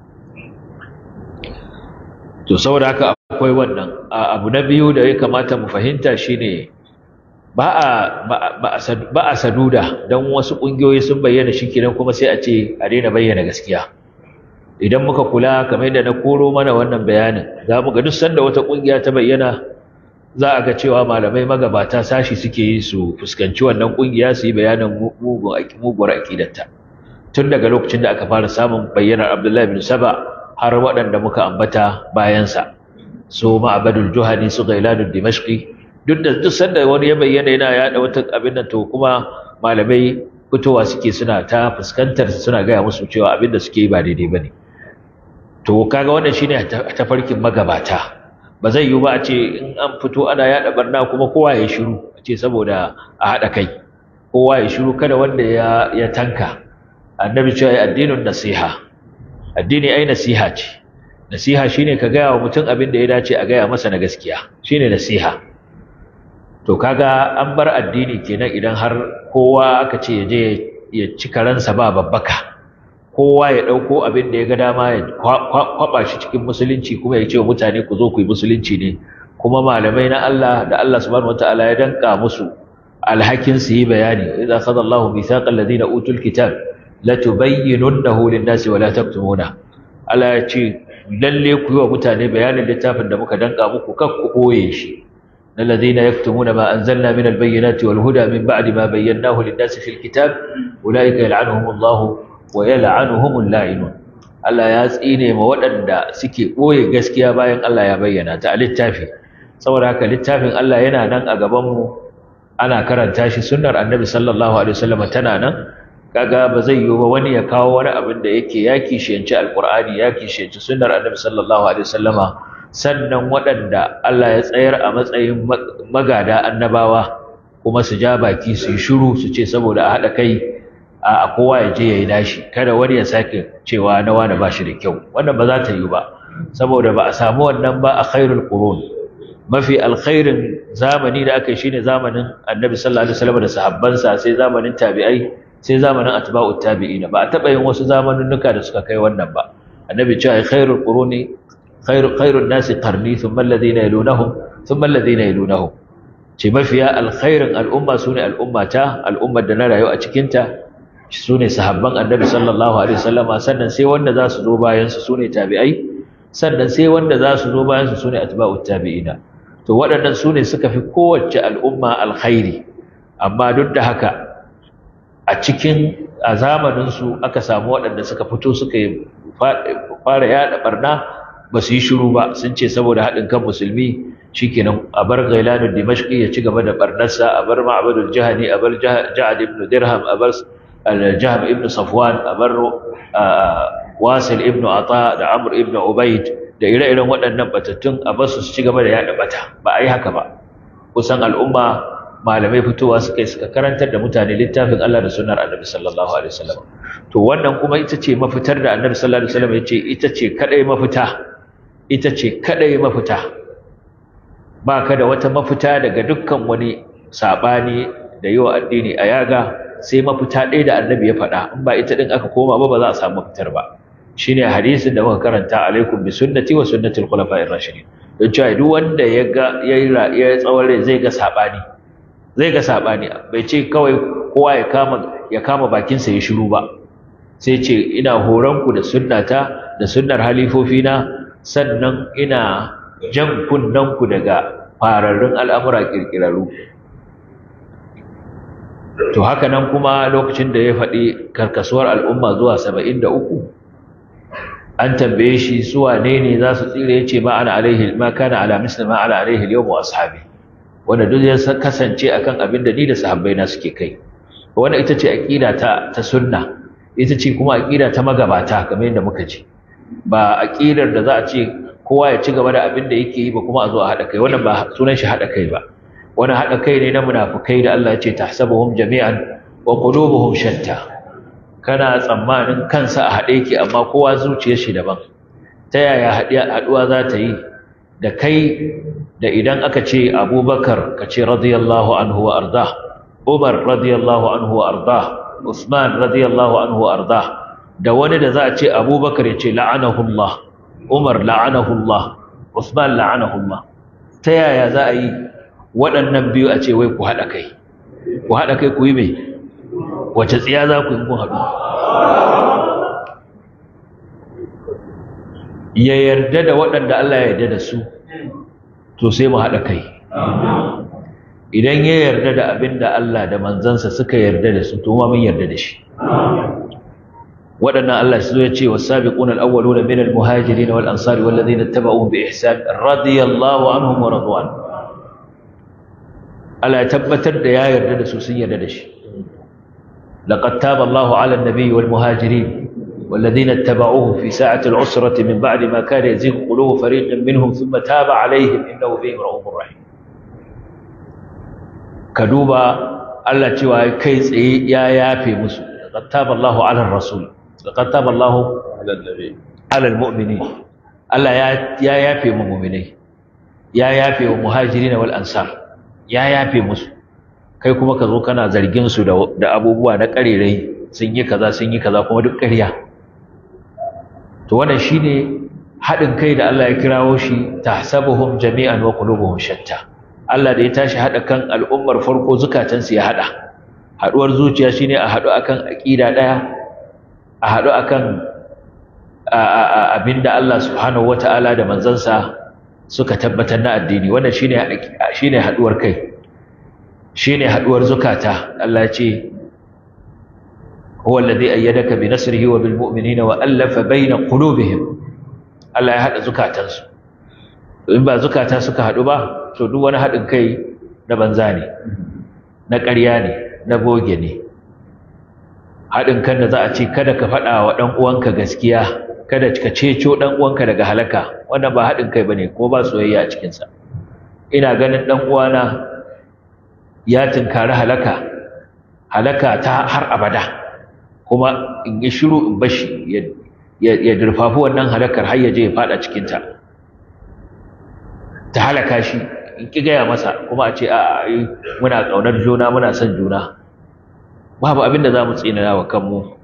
to saboda haka akwai wannan abu na biyu da ya kamata mu fahimta shine ba a ba a saduda don wasu ƙungiyoyi sun bayyana shi kenan kuma sai a ce a daina bayyana gaskiya idan muka kula kamar yadda na koro mana wannan bayanin za mu ga duk sanda wata ƙungiya ta bayyana za a ga cewa malamai magabata sashi suke yi su fuskanci wannan kungiya su yi bayanin muguwar aƙidarta tun daga lokacin da aka fara samun bayyanar abdullahi bin saba har waɗanda muka ambata bayansa su ma'abadul juhani su gailanul dimashqi duk da duk sanda wani ya bayyana yana yaɗa wata abin nan to kuma malamai fitowa suke suna ta fuskantar suna gaya musu cewa abin da suke yi ba daidai bane to kaga wannan shine tafarkin magabata ba zai yiwu ba a ce in an fito ana yaɗa barna kuma kowa ya shiru a ce saboda a haɗa kai kowa ya shiru kada wanda ya ya tanka annabi cewa ya addinin nasiha addini ai nasiha ce nasiha shine ka gaya wa mutum abin da ya dace a gaya masa na gaskiya shine nasiha to kaga an bar addini kenan idan har kowa aka ce ya je ya ci karansa ba babbaka kowa ya ɗauko abin da ya ga dama ya kwaɓa shi cikin musulunci kuma ya ce wa mutane ku zo ku yi musulunci ne kuma malamai na Allah da Allah subhanahu wataala ya danka musu alhakin su yi bayani idza khadha Allahu mithaqa alladhina utul kitab latubayyinunnahu lin-nasi wa la taktumuna Allah ya ce lalle ku yi wa mutane bayanin littafin da muka danka muku kar ku koye shi الذين يكتمون ما أنزلنا من البينات والهدى من بعد ما بيناه للناس في الكتاب أولئك يلعنهم الله ويلعنهم اللاعنون Allah ya tsine ma waɗanda suke ɓoye gaskiya bayan Allah ya bayyana ta a littafi saboda haka littafin Allah yana nan a gabanmu ana karanta shi sunnar annabi sallallahu alaihi wasallam tana nan kaga ba zai yiwu ba wani ya kawo wani abin da yake ya kishiyanci alqur'ani ya kishiyanci sunnar annabi sallallahu alaihi wasallama sannan waɗanda Allah ya tsayar a matsayin magada annabawa kuma su ja baki su yi shiru su ce saboda a haɗa kai a kowa ya je ya yi nashi kada wani ya sake cewa na wani ba shi da kyau wannan ba za ta yi ba saboda ba a samu wannan ba a khairul qurun mafi alkhairin zamani da aka yi shine zamanin annabi sallallahu alaihi wasallam da sahabbansa sai zamanin tabi'ai sai zamanin atba'ut tabi'ina ba a taɓa yin wasu zamaninnuka da suka kai wannan ba annabi cewa khairul quruni khairu khairun nasi qarni thumma alladhina yalunahum thumma alladhina yalunahum ce mafiya alkhairin al'umma sune al'ummata al'ummar da na rayu a cikin ta sune sahabban annabi sallallahu alaihi wasallama sannan sai wanda za su zo bayan su sune tabi'ai sannan sai wanda za su zo bayan su sune atba'ut tabi'ina to waɗannan sune suka fi kowace al'umma alkhairi amma duk da haka a cikin a zamanin su aka samu waɗanda suka fito suka yi fara yaɗa barna ba su yi shiru ba sun ce saboda haɗin kan musulmi shikenan a bar gailanu dimashqi ya ci gaba da barnarsa a bar ma'badul jahani a bar ja'ad ibn dirham a bar al-jahm ibn safwan a bar wasil ibn ata da amr ibn ubayd da ire-iren waɗannan batattun a bar su ci gaba da yaɗa bata ba a yi haka ba kusan al'umma malamai fitowa suka yi suka karantar da mutane littafin Allah da sunnar annabi sallallahu alaihi wasallam to wannan kuma ita ce mafitar da annabi sallallahu alaihi wasallam ya ce ita ce kadai mafita ita ce kadai mafita ba ka da wata mafita daga dukkan wani saɓani da yi wa addini a yaga sai mafita ɗaya da annabi ya faɗa in ba ita ɗin aka koma ba ba za a samu mafitar ba shine hadisin da muka karanta alaikum bi sunnati wa sunnati al-khulafa'ir rashidin don cewa duk wanda ya ga ya tsawon rai zai ga saɓani zai ga saɓani bai ce kawai kowa ya kama ya kama bakinsa ya shiru ba sai ce ina horonku da sunnata da sunnar halifofina sannan ina jan kunnanku daga fararrun al'amura ƙirƙirarru to haka nan kuma lokacin da ya faɗi karkasuwar al'umma zuwa saba'in da uku an tambaye shi suwa ne ne za su tsira ya ce ma ana alaihi ma kana ala misli ma ana alaihi yau wa ashabi wanda duk ya kasance akan abin da ni da sahabbai na suke kai wannan ita ce aqida ta ta sunna ita ce kuma aqida ta magabata kamar yadda muka ji ba aqidar da za a ce kowa ya ci gaba da abin da yake yi ba kuma a zo a haɗa kai wannan ba sunan shi haɗa kai ba wannan haɗa kai ne na munafukai da Allah ya ce tahsabuhum jami'an wa qulubuhum shatta kana tsammanin kansa a haɗe yake amma kowa zuciyar shi daban ta yaya haɗuwa za ta yi da kai da idan aka ce Abubakar ka ce radiyallahu anhu wa arda Umar radiyallahu anhu wa arda Usman radiyallahu anhu wa arda da wani da za a ce Abubakar ya ce la'anahullah Umar la'anahullah Usman la'anahullah ta yaya za a yi waɗannan biyu a ce wai ku haɗa kai ku haɗa kai ku yi mai wace tsiya za ku yi kun haɗu ya yarda da waɗanda Allah ya yarda da su to sai mu haɗa kai idan ya yarda da abin da Allah da manzansa suka yarda da su to ma mun yarda da shi waɗannan Allah su ya ce wasabiquna al-awwaluna min al-muhajirin wal ansari wal ladina ittaba'uhum bi ihsan radiyallahu anhum wa radwan Allah ya tabbatar da ya yarda da su sun yarda da shi laqad taba Allahu 'ala an-nabiy wal muhajirin والذين اتبعوه في ساعة العسرة من بعد ما كان يزيغ قلوب فريق منهم ثم تاب عليهم إنه بهم رؤوف رحيم كدوبا الله cewa kai tsaye ya yafe musu laqad taba Allahu 'ala ar-rasul laqad taba Allahu 'ala an-nabi 'ala al-mu'minin Allah ya ya yafe mu mu'minai ya yafe wa muhajirin wal ansar ya yafe musu kai kuma ka zo kana zargin su da abubuwa na karerai sun yi kaza sun yi kaza kuma duk ƙarya to wannan shine haɗin kai da Allah ya kirawo shi tahsabuhum jami'an wa qulubuhum shatta Allah da ya tashi haɗa kan al'ummar farko zukatansu ya haɗa haɗuwar zuciya shine a haɗu akan aƙida ɗaya a haɗu akan abinda Allah subhanahu wata'ala da manzansa suka tabbatar na addini wannan shine shine haɗuwar kai shine haɗuwar zukata Allah ya ce هو الذي أيدك بنصره وبالمؤمنين وألف بين قلوبهم Allah ya haɗa zukatansu in ba zukata suka haɗu ba to duk wani haɗin kai na banza ne na ƙarya ne na boge ne haɗin kan da za a ce kada ka faɗa wa ɗan uwanka gaskiya kada ka ceco ɗan uwanka daga halaka wannan ba haɗin kai bane ko ba soyayya a cikinsa ina ganin ɗan uwana ya tunkari halaka halaka ta har abada kuma in yi shiru in bashi ya durfafi wannan halakar har ya je ya fada cikinta ta halaka shi in ki gaya masa kuma a ce a muna ƙaunar juna muna son juna babu abin da za mu tsinana wa kanmu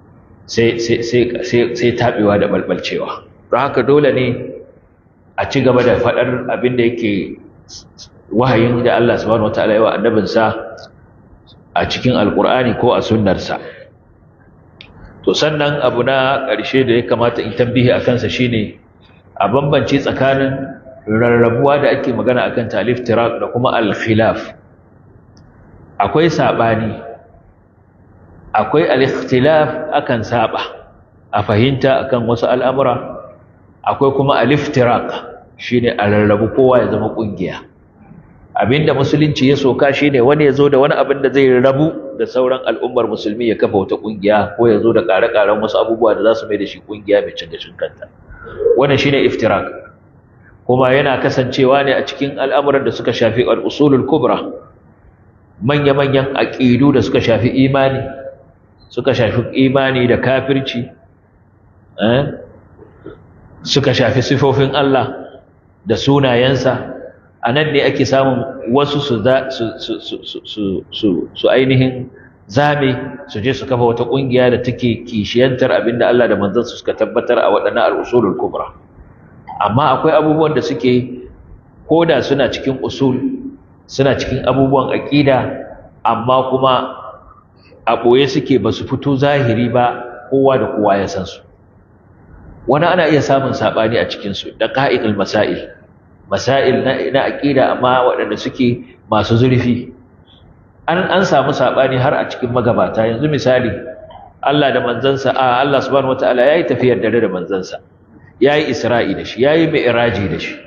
sai taɓewa da balbalcewa don haka dole ne a ci gaba da faɗar abin da yake wahayin da Allah subhanahu wataala yawa annabinsa a cikin alƙur'ani ko a sunnarsa to sannan abu na ƙarshe da ya kamata in tambihi a kansa shine a bambance tsakanin rarrabuwa da ake magana akan talif tirak da kuma al-khilaf akwai sabani akwai al-ikhtilaf akan saba a fahimta akan wasu al'amura akwai kuma al-iftirak shine a rarrabu kowa ya zama kungiya abinda musulunci ya soka shine wani ya zo da wani abin da zai rabu da sauran al'ummar musulmi ya kafa wata kungiya ko ya zo da ƙare-ƙaren wasu abubuwa da za su mai da shi kungiya mai cin gashin kanta wannan shine iftirak kuma yana kasancewa ne a cikin al'amuran da suka shafi al'usulul kubra manya-manyan aƙidu da suka shafi imani suka shafi imani da kafirci suka shafi sifofin Allah da sunayensa a nan ne ake samun wasu su ainihin zame su je su kafa wata ƙungiya da take kishiyantar abinda Allah da manzansu suka tabbatar a waɗannan al'usulul kubra amma akwai abubuwan da suke koda suna cikin usul suna cikin abubuwan aƙida amma kuma a ɓoye suke ba su fito zahiri ba kowa da kowa ya san su wani ana iya samun saɓani a cikinsu da ƙa'ikul masail masail na aƙida amma waɗanda suke masu zurfi an an samu saɓani har a cikin magabata yanzu misali Allah da manzansa a Allah subhanahu wataala yayi tafiyar dare da manzansa yayi Isra'i da shi yayi Mi'raji da shi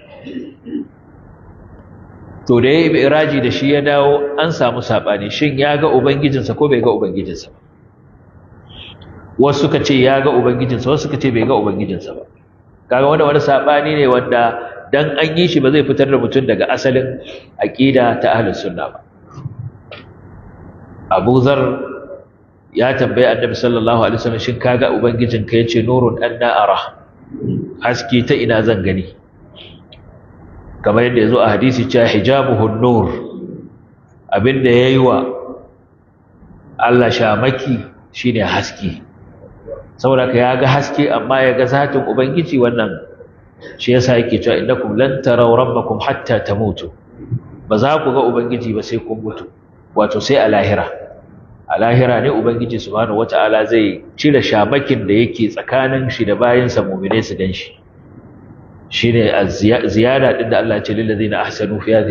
to da yayi Mi'raji da shi ya dawo an samu saɓani shin ya ga ubangijinsa ko bai ga ubangijinsa ba wasu suka ce ya ga ubangijinsa wasu suka ce bai ga ubangijinsa ba kaga wanda wani saɓani ne wanda dan an yi shi ba zai fitar da mutum daga asalin aqida ta ahlus sunna ba Abu Zar ya tambaye Annabi sallallahu alaihi wasallam shin kaga ubangijin ka yace nurun anna ara haske ta ina zan gani kamar yadda yazo a hadisi cewa hijabuhu nur abinda yayi wa Allah shamaki shine haske saboda ka ya ga haske amma ya ga zatin ubangiji wannan shi yasa yake cewa innakum lan taraw rabbakum hatta tamutu ba za ku ga ubangiji ba sai kun mutu wato sai a lahira a lahira ne ubangiji subhanahu wataala zai cire shamakin da yake tsakanin shi da bayansa mu'mine su gan shi shine ziyada din da Allah ya ce lil ladina ahsanu fi hadhihi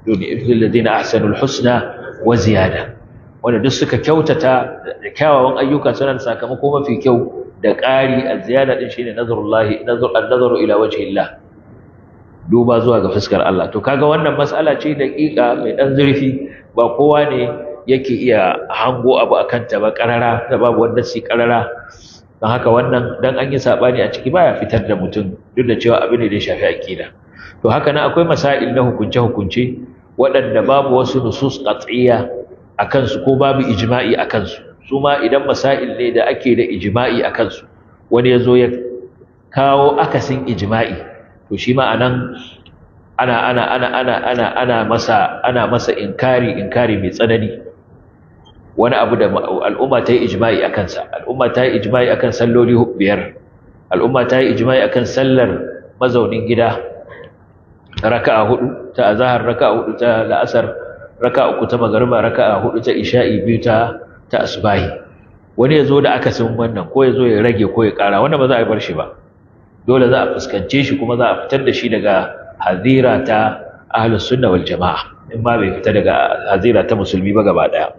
lil ladina ahsanul husna wa ziyada wanda duk suka kyautata da kyawawan ayyuka suna da sakamako mafi kyau da ƙari a ziyada din shine nazarullahi nazar an-nazaru ila wajhillah duba zuwa ga fuskar Allah to kaga wannan mas'ala ce daƙiƙa mai dan zurfi ba kowa ne yake iya hango abu akan ta ba karara da babu wanda si karara don haka wannan dan an yi sabani a ciki baya fitar da mutum duk da cewa abin ne da ya shafi aqida to haka nan akwai masail na hukunce hukunce waɗanda babu wasu nusus qat'iyya a kansu ko babu ijma'i a kansu su ma idan masail ne da ake da ijma'i a kansu wani ya zo ya kawo akasin ijma'i to shi ma anan ana ana ana ana ana ana masa ana masa inkari inkari mai tsanani wani abu da al'umma ta yi ijma'i a kansa al'umma ta yi ijma'i akan salloli biyar al'umma ta yi ijma'i akan sallar mazaunin gida raka'a hudu ta azhar raka'a hudu ta la'asar raka uku ta magariba raka hudu ta isha'i biyu ta ta asbahi wani ya zo da akasin wannan ko ya zo ya rage ko ya kara wannan ba za a bar shi ba dole za a fuskance shi kuma za a fitar da shi daga hazira ta ahlus sunna wal jama'a in ma bai fita daga hazira ta musulmi ba gaba daya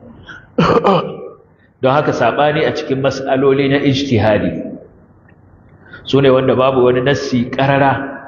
don haka sabani a cikin mas'aloli na ijtihadi su ne wanda babu wani nassi karara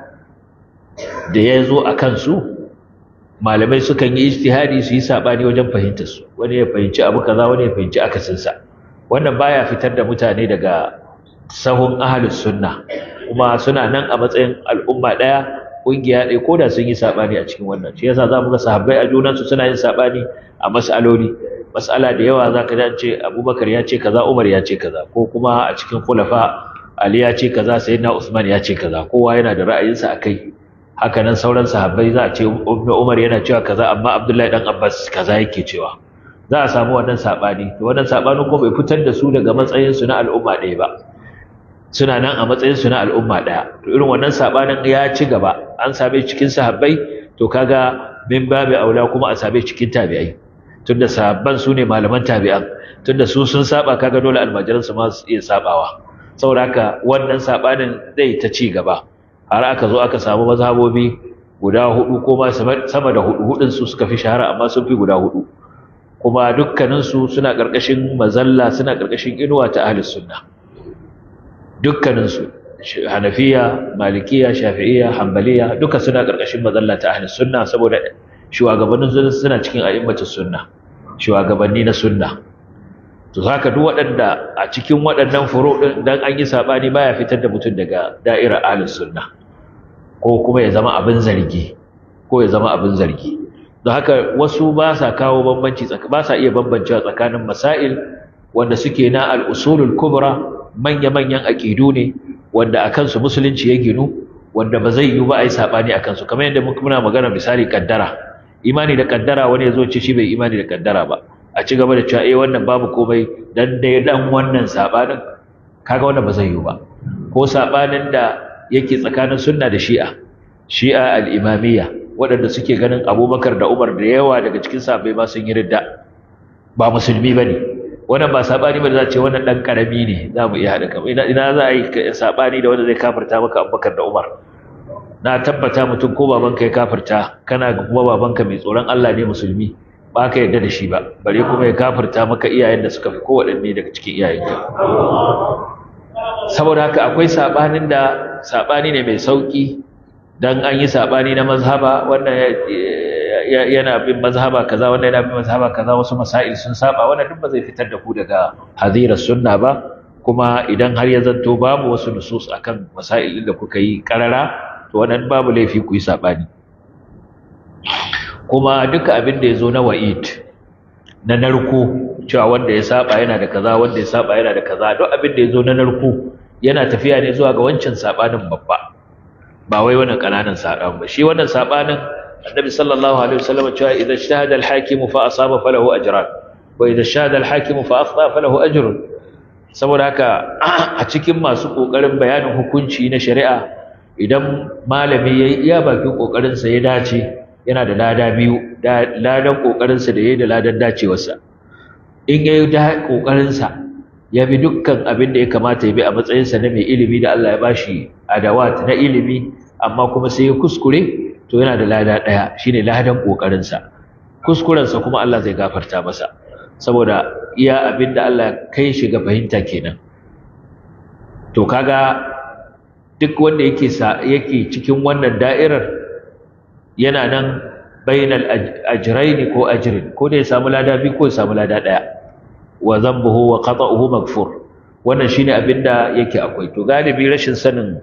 da ya zo a kansu malamai sukan yi ijtihadi su yi sabani wajen fahimtar su wani ya fahimci abu kaza wani ya fahimci akasin sa wannan baya fitar da mutane daga sahun ahlus sunna kuma suna nan a matsayin al'umma daya kungiya ɗaya ko da sun yi sabani a cikin wannan shi yasa zamu ga sahabbai a junan su suna yin sabani a mas'aloli mas'ala da yawa zaka ji ce Abubakar ya ce kaza Umar ya ce kaza ko kuma a cikin khulafa Ali ya ce kaza Sayyidina Usman ya ce kaza kowa yana da ra'ayinsa akai haka nan sauran sahabbai za a ce Ibn Umar yana cewa kaza amma Abdullahi dan Abbas kaza yake cewa za a samu wannan sabani to wannan sabanin ko bai fitar da su daga matsayin su na al'umma ɗaya ba suna nan a matsayin su na al'umma ɗaya to irin wannan sabanin ya ci gaba an same cikin sahabbai to kaga min babu aula kuma a same cikin tabi'ai tunda sahabban su ne malaman tabi'an tunda su sun saba kaga dole almajiran su ma su iya sabawa saboda haka wannan sabanin zai ta ci gaba har aka zo aka samu mazhabobi guda hudu ko ma sama da hudu hudun su suka fi shahara amma sun fi guda hudu kuma dukkanin su suna karkashin mazalla suna karkashin inuwa ta ahlus sunna dukkanin su Hanafiya Malikiya Shafi'iyya Hanbaliya duka suna karkashin mazalla ta ahlus sunna saboda shugabannin su suna cikin a'immatus sunna shugabanni na sunna to haka duk waɗanda a cikin waɗannan furo ɗin dan an yi saɓani baya fitar da mutum daga da'irar ahlus sunna ko kuma ya zama abin zargi ko ya zama abin zargi don haka wasu ba sa kawo bambanci ba sa iya bambancewa tsakanin masail wanda suke na al-usulul kubra manya-manyan aqidu ne wanda a kansu musulunci ya ginu wanda ba zai yi ba a yi saɓani a kansu kamar yadda muna magana misali kaddara imani da kaddara wani ya zo ce shi bai imani da kaddara ba a ci gaba da cewa eh wannan babu komai dan dai dan wannan sabanin kaga wannan ba zai yi ba ko sabanin da yake tsakanin sunna da shi'a shi'a al-imamiyya waɗanda suke ganin Abubakar da Umar da yawa daga cikin sahabbai ma sun yi ridda ba musulmi bane wannan ba sabani ba da za ce wannan dan karami ne za mu iya haɗa kamar ina ina za a yi sabani da wanda zai kafirta maka Abubakar da Umar na tabbata mutum ko babanka ya kafirta kana kuma babanka mai tsoron Allah ne musulmi ba ka yarda da shi ba bare kuma ya kafirta maka iyayen da suka fi kowaɗanne daga cikin iyayenka saboda haka akwai saɓanin da saɓani ne mai sauƙi dan an yi saɓani na mazhaba wannan yana bin mazhaba kaza wannan yana bin mazhaba kaza wasu masail sun saba wannan duk ba zai fitar da ku daga hadirar sunna ba kuma idan har ya zanto babu wasu nusus akan masail da kuka yi karara to wannan babu laifi ku yi saɓani kuma duka abin da ya zo na wa'id na narko cewa wanda ya saba yana da kaza wanda ya saba yana da kaza duk abin da ya zo na narko yana tafiya ne zuwa ga wancan sabanin babba ba wai wannan kananan saban ba shi wannan sabanin annabi sallallahu alaihi wasallam cewa idan shahada al-hakim fa asaba falahu ajran wa idan shahada al-hakim fa akhta falahu ajrun saboda haka a cikin masu kokarin bayanin hukunci na shari'a idan malami yayi iya bakin kokarin sa ya dace yana da lada biyu ladan kokarinsa da yayi da ladan dacewarsa in yayi da kokarinsa ya bi dukkan abin da ya kamata ya bi a matsayinsa na mai ilimi da Allah ya bashi adawat na ilimi amma kuma sai ya kuskure to yana da lada ɗaya shine ladan ƙoƙarinsa kuskurensa kuma Allah zai gafarta masa saboda iya abin da Allah kai shi ga fahimta kenan to kaga duk wanda yake yake cikin wannan da'irar yana nan bainal ajrain ko ajrin ko da ya samu lada biyu ko ya samu lada ɗaya wa dhanbuhu wa qata'uhu maghfur wannan shine abin da yake akwai to galibi rashin sanin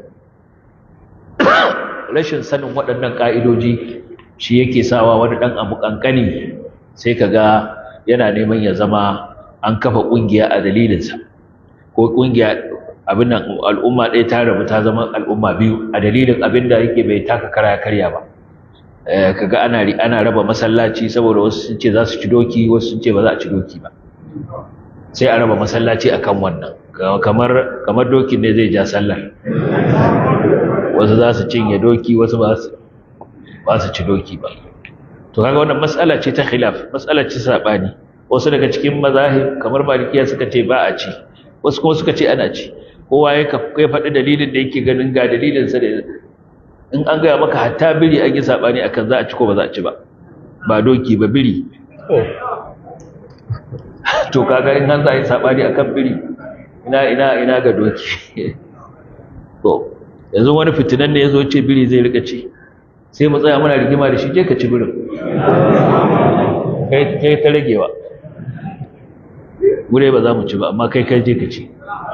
rashin sanin waɗannan ƙa'idoji shi yake sawa wani ɗan abu ƙanƙani sai ka ga yana neman ya zama an kafa ƙungiya a dalilinsa ko ƙungiya abin nan al'umma ɗaya ta rabu ta zama al'umma biyu a dalilin abin da yake bai taka kara karya ba ka ga ana ana raba masallaci saboda wasu sun ce za su ci doki wasu sun ce ba za a ci doki ba sai a raba masallaci akan wannan kamar kamar dokin ne zai ja sallar wasu za su cinye doki wasu ba su ci doki ba to kaga wannan mas'ala ce ta khilaf mas'ala ce sabani wasu daga cikin mazahib kamar malikiya suka ce ba a ci wasu kuma suka ce ana ci kowa ya kai faɗi dalilin da yake ganin ga dalilin sa da in an gaya maka hatta biri an yi sabani akan za a ci ko ba za a ci ba ba doki ba biri to kaga in an za a yi sabani akan biri ina ina ina ga doki to yanzu wani fitinan ne ya zo ce biri zai rika ci sai mu tsaya muna rigima da shi je ka ci birin kai ta ragewa gure ba za mu ci ba amma kai kai je ka ci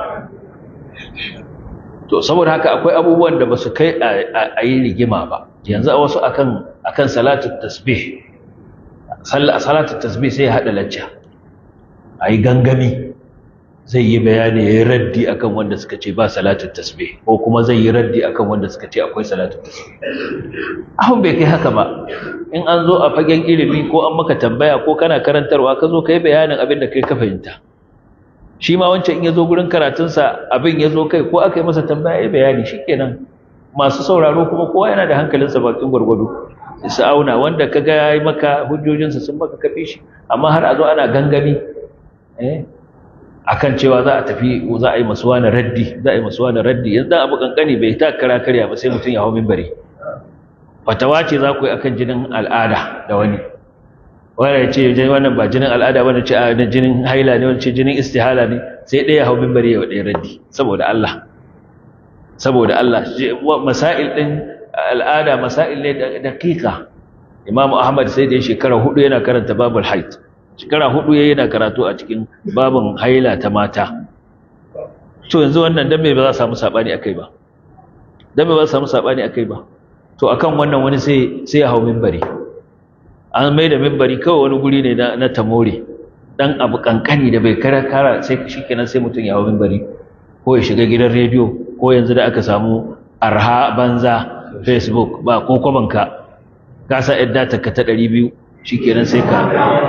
to saboda haka akwai abubuwan da ba su kai a yi rigima ba yanzu a wasu akan akan salatu tasbih salatu tasbih sai ya haɗa lacca a yi gangami zai yi bayani ya yi raddi akan wanda suka ce ba salatun tasbih ko kuma zai yi raddi akan wanda suka ce akwai salatun tasbih ahun bai kai haka ba in an zo a fagen ilimi ko an maka tambaya ko kana karantarwa ka zo ka yi bayanin abin da kai ka fahimta shi ma wancan in ya zo gurin karatunsa abin ya zo kai ko aka yi masa tambaya ya bayani shikenan masu sauraro kuma kowa yana da hankalinsa bakin gwargwado su auna wanda ka ga ya yi maka hujjojinsa sun maka kafi shi amma har a zo ana gangami eh akan cewa za a tafi za a yi masu wani raddi za a yi masu wani raddi yanzu dan abu kankani bai ta kara karya ba sai mutum ya hau minbari fatawa ce za ku yi akan jinin al'ada da wani wani ya ce wannan ba jinin al'ada wani ce a jinin haila ne wani ce jinin istihala ne sai ɗaya hau minbari ya ɗaya raddi saboda Allah saboda Allah masail ɗin al'ada masail ne daƙiƙa imamu ahmad sai da shekara hudu yana karanta babul haid shekara hudu yayi yana karatu a cikin babin haila ta mata to yanzu wannan dan me ba za a samu sabani akai ba dan me ba za a samu sabani akai ba to akan wannan wani sai sai ya hawo minbari an mai da minbari kawai wani guri ne na, na tamore dan abu kankani da bai kara kara sai shikenan sai mutum ya hawo minbari ko ya shiga gidan rediyo ko yanzu da aka samu arha banza facebook ba ko kwabanka ka sa yadda ta ka ta 200 shikenan sai ka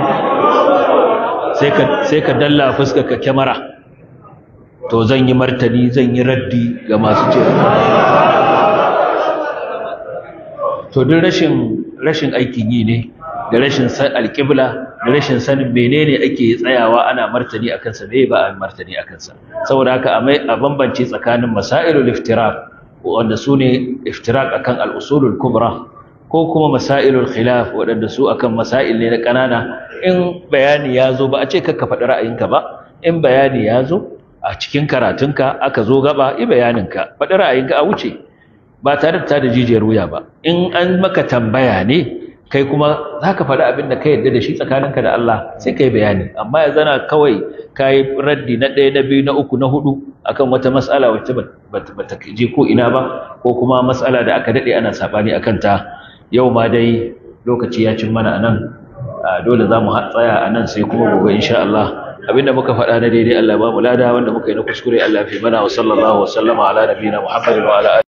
sai ka dalla fuska ka kyamara to zan yi martani zan yi raddi ga masu ce to duk rashin rashin aikin yi ne da rashin san alƙibla da rashin sanin menene ake tsayawa ana martani a kansa me ba a martani a kansa saboda haka a bambance tsakanin masailul iftiraq wanda su ne iftiraq akan al-usulul kubra ko kuma masailul khilaf waɗanda su akan masail ne na ƙanana in bayani ya zo ba a ce kakka faɗi ra'ayinka ba in bayani ya zo a cikin karatunka aka zo gaba yi bayaninka faɗi ra'ayinka a wuce ba tare da ta da jijiyar wuya ba in an maka tambaya ne kai kuma za ka faɗi abin da ka yarda da shi tsakaninka da Allah sai ka yi bayani amma ya zana kawai ka yi raddi na ɗaya na biyu na uku na hudu akan wata mas'ala wacce ba ta je ko ina ba ko kuma mas'ala da aka daɗe ana saɓani akan ta yau ma dai lokaci ya cin mana a nan dole za mu tsaya a nan sai kuma gobe insha Allah abinda muka faɗa na daidai Allah ba mu lada wanda muka yi na kuskure Allah fi mana wa sallallahu wa sallama ala nabiyina Muhammadin wa ala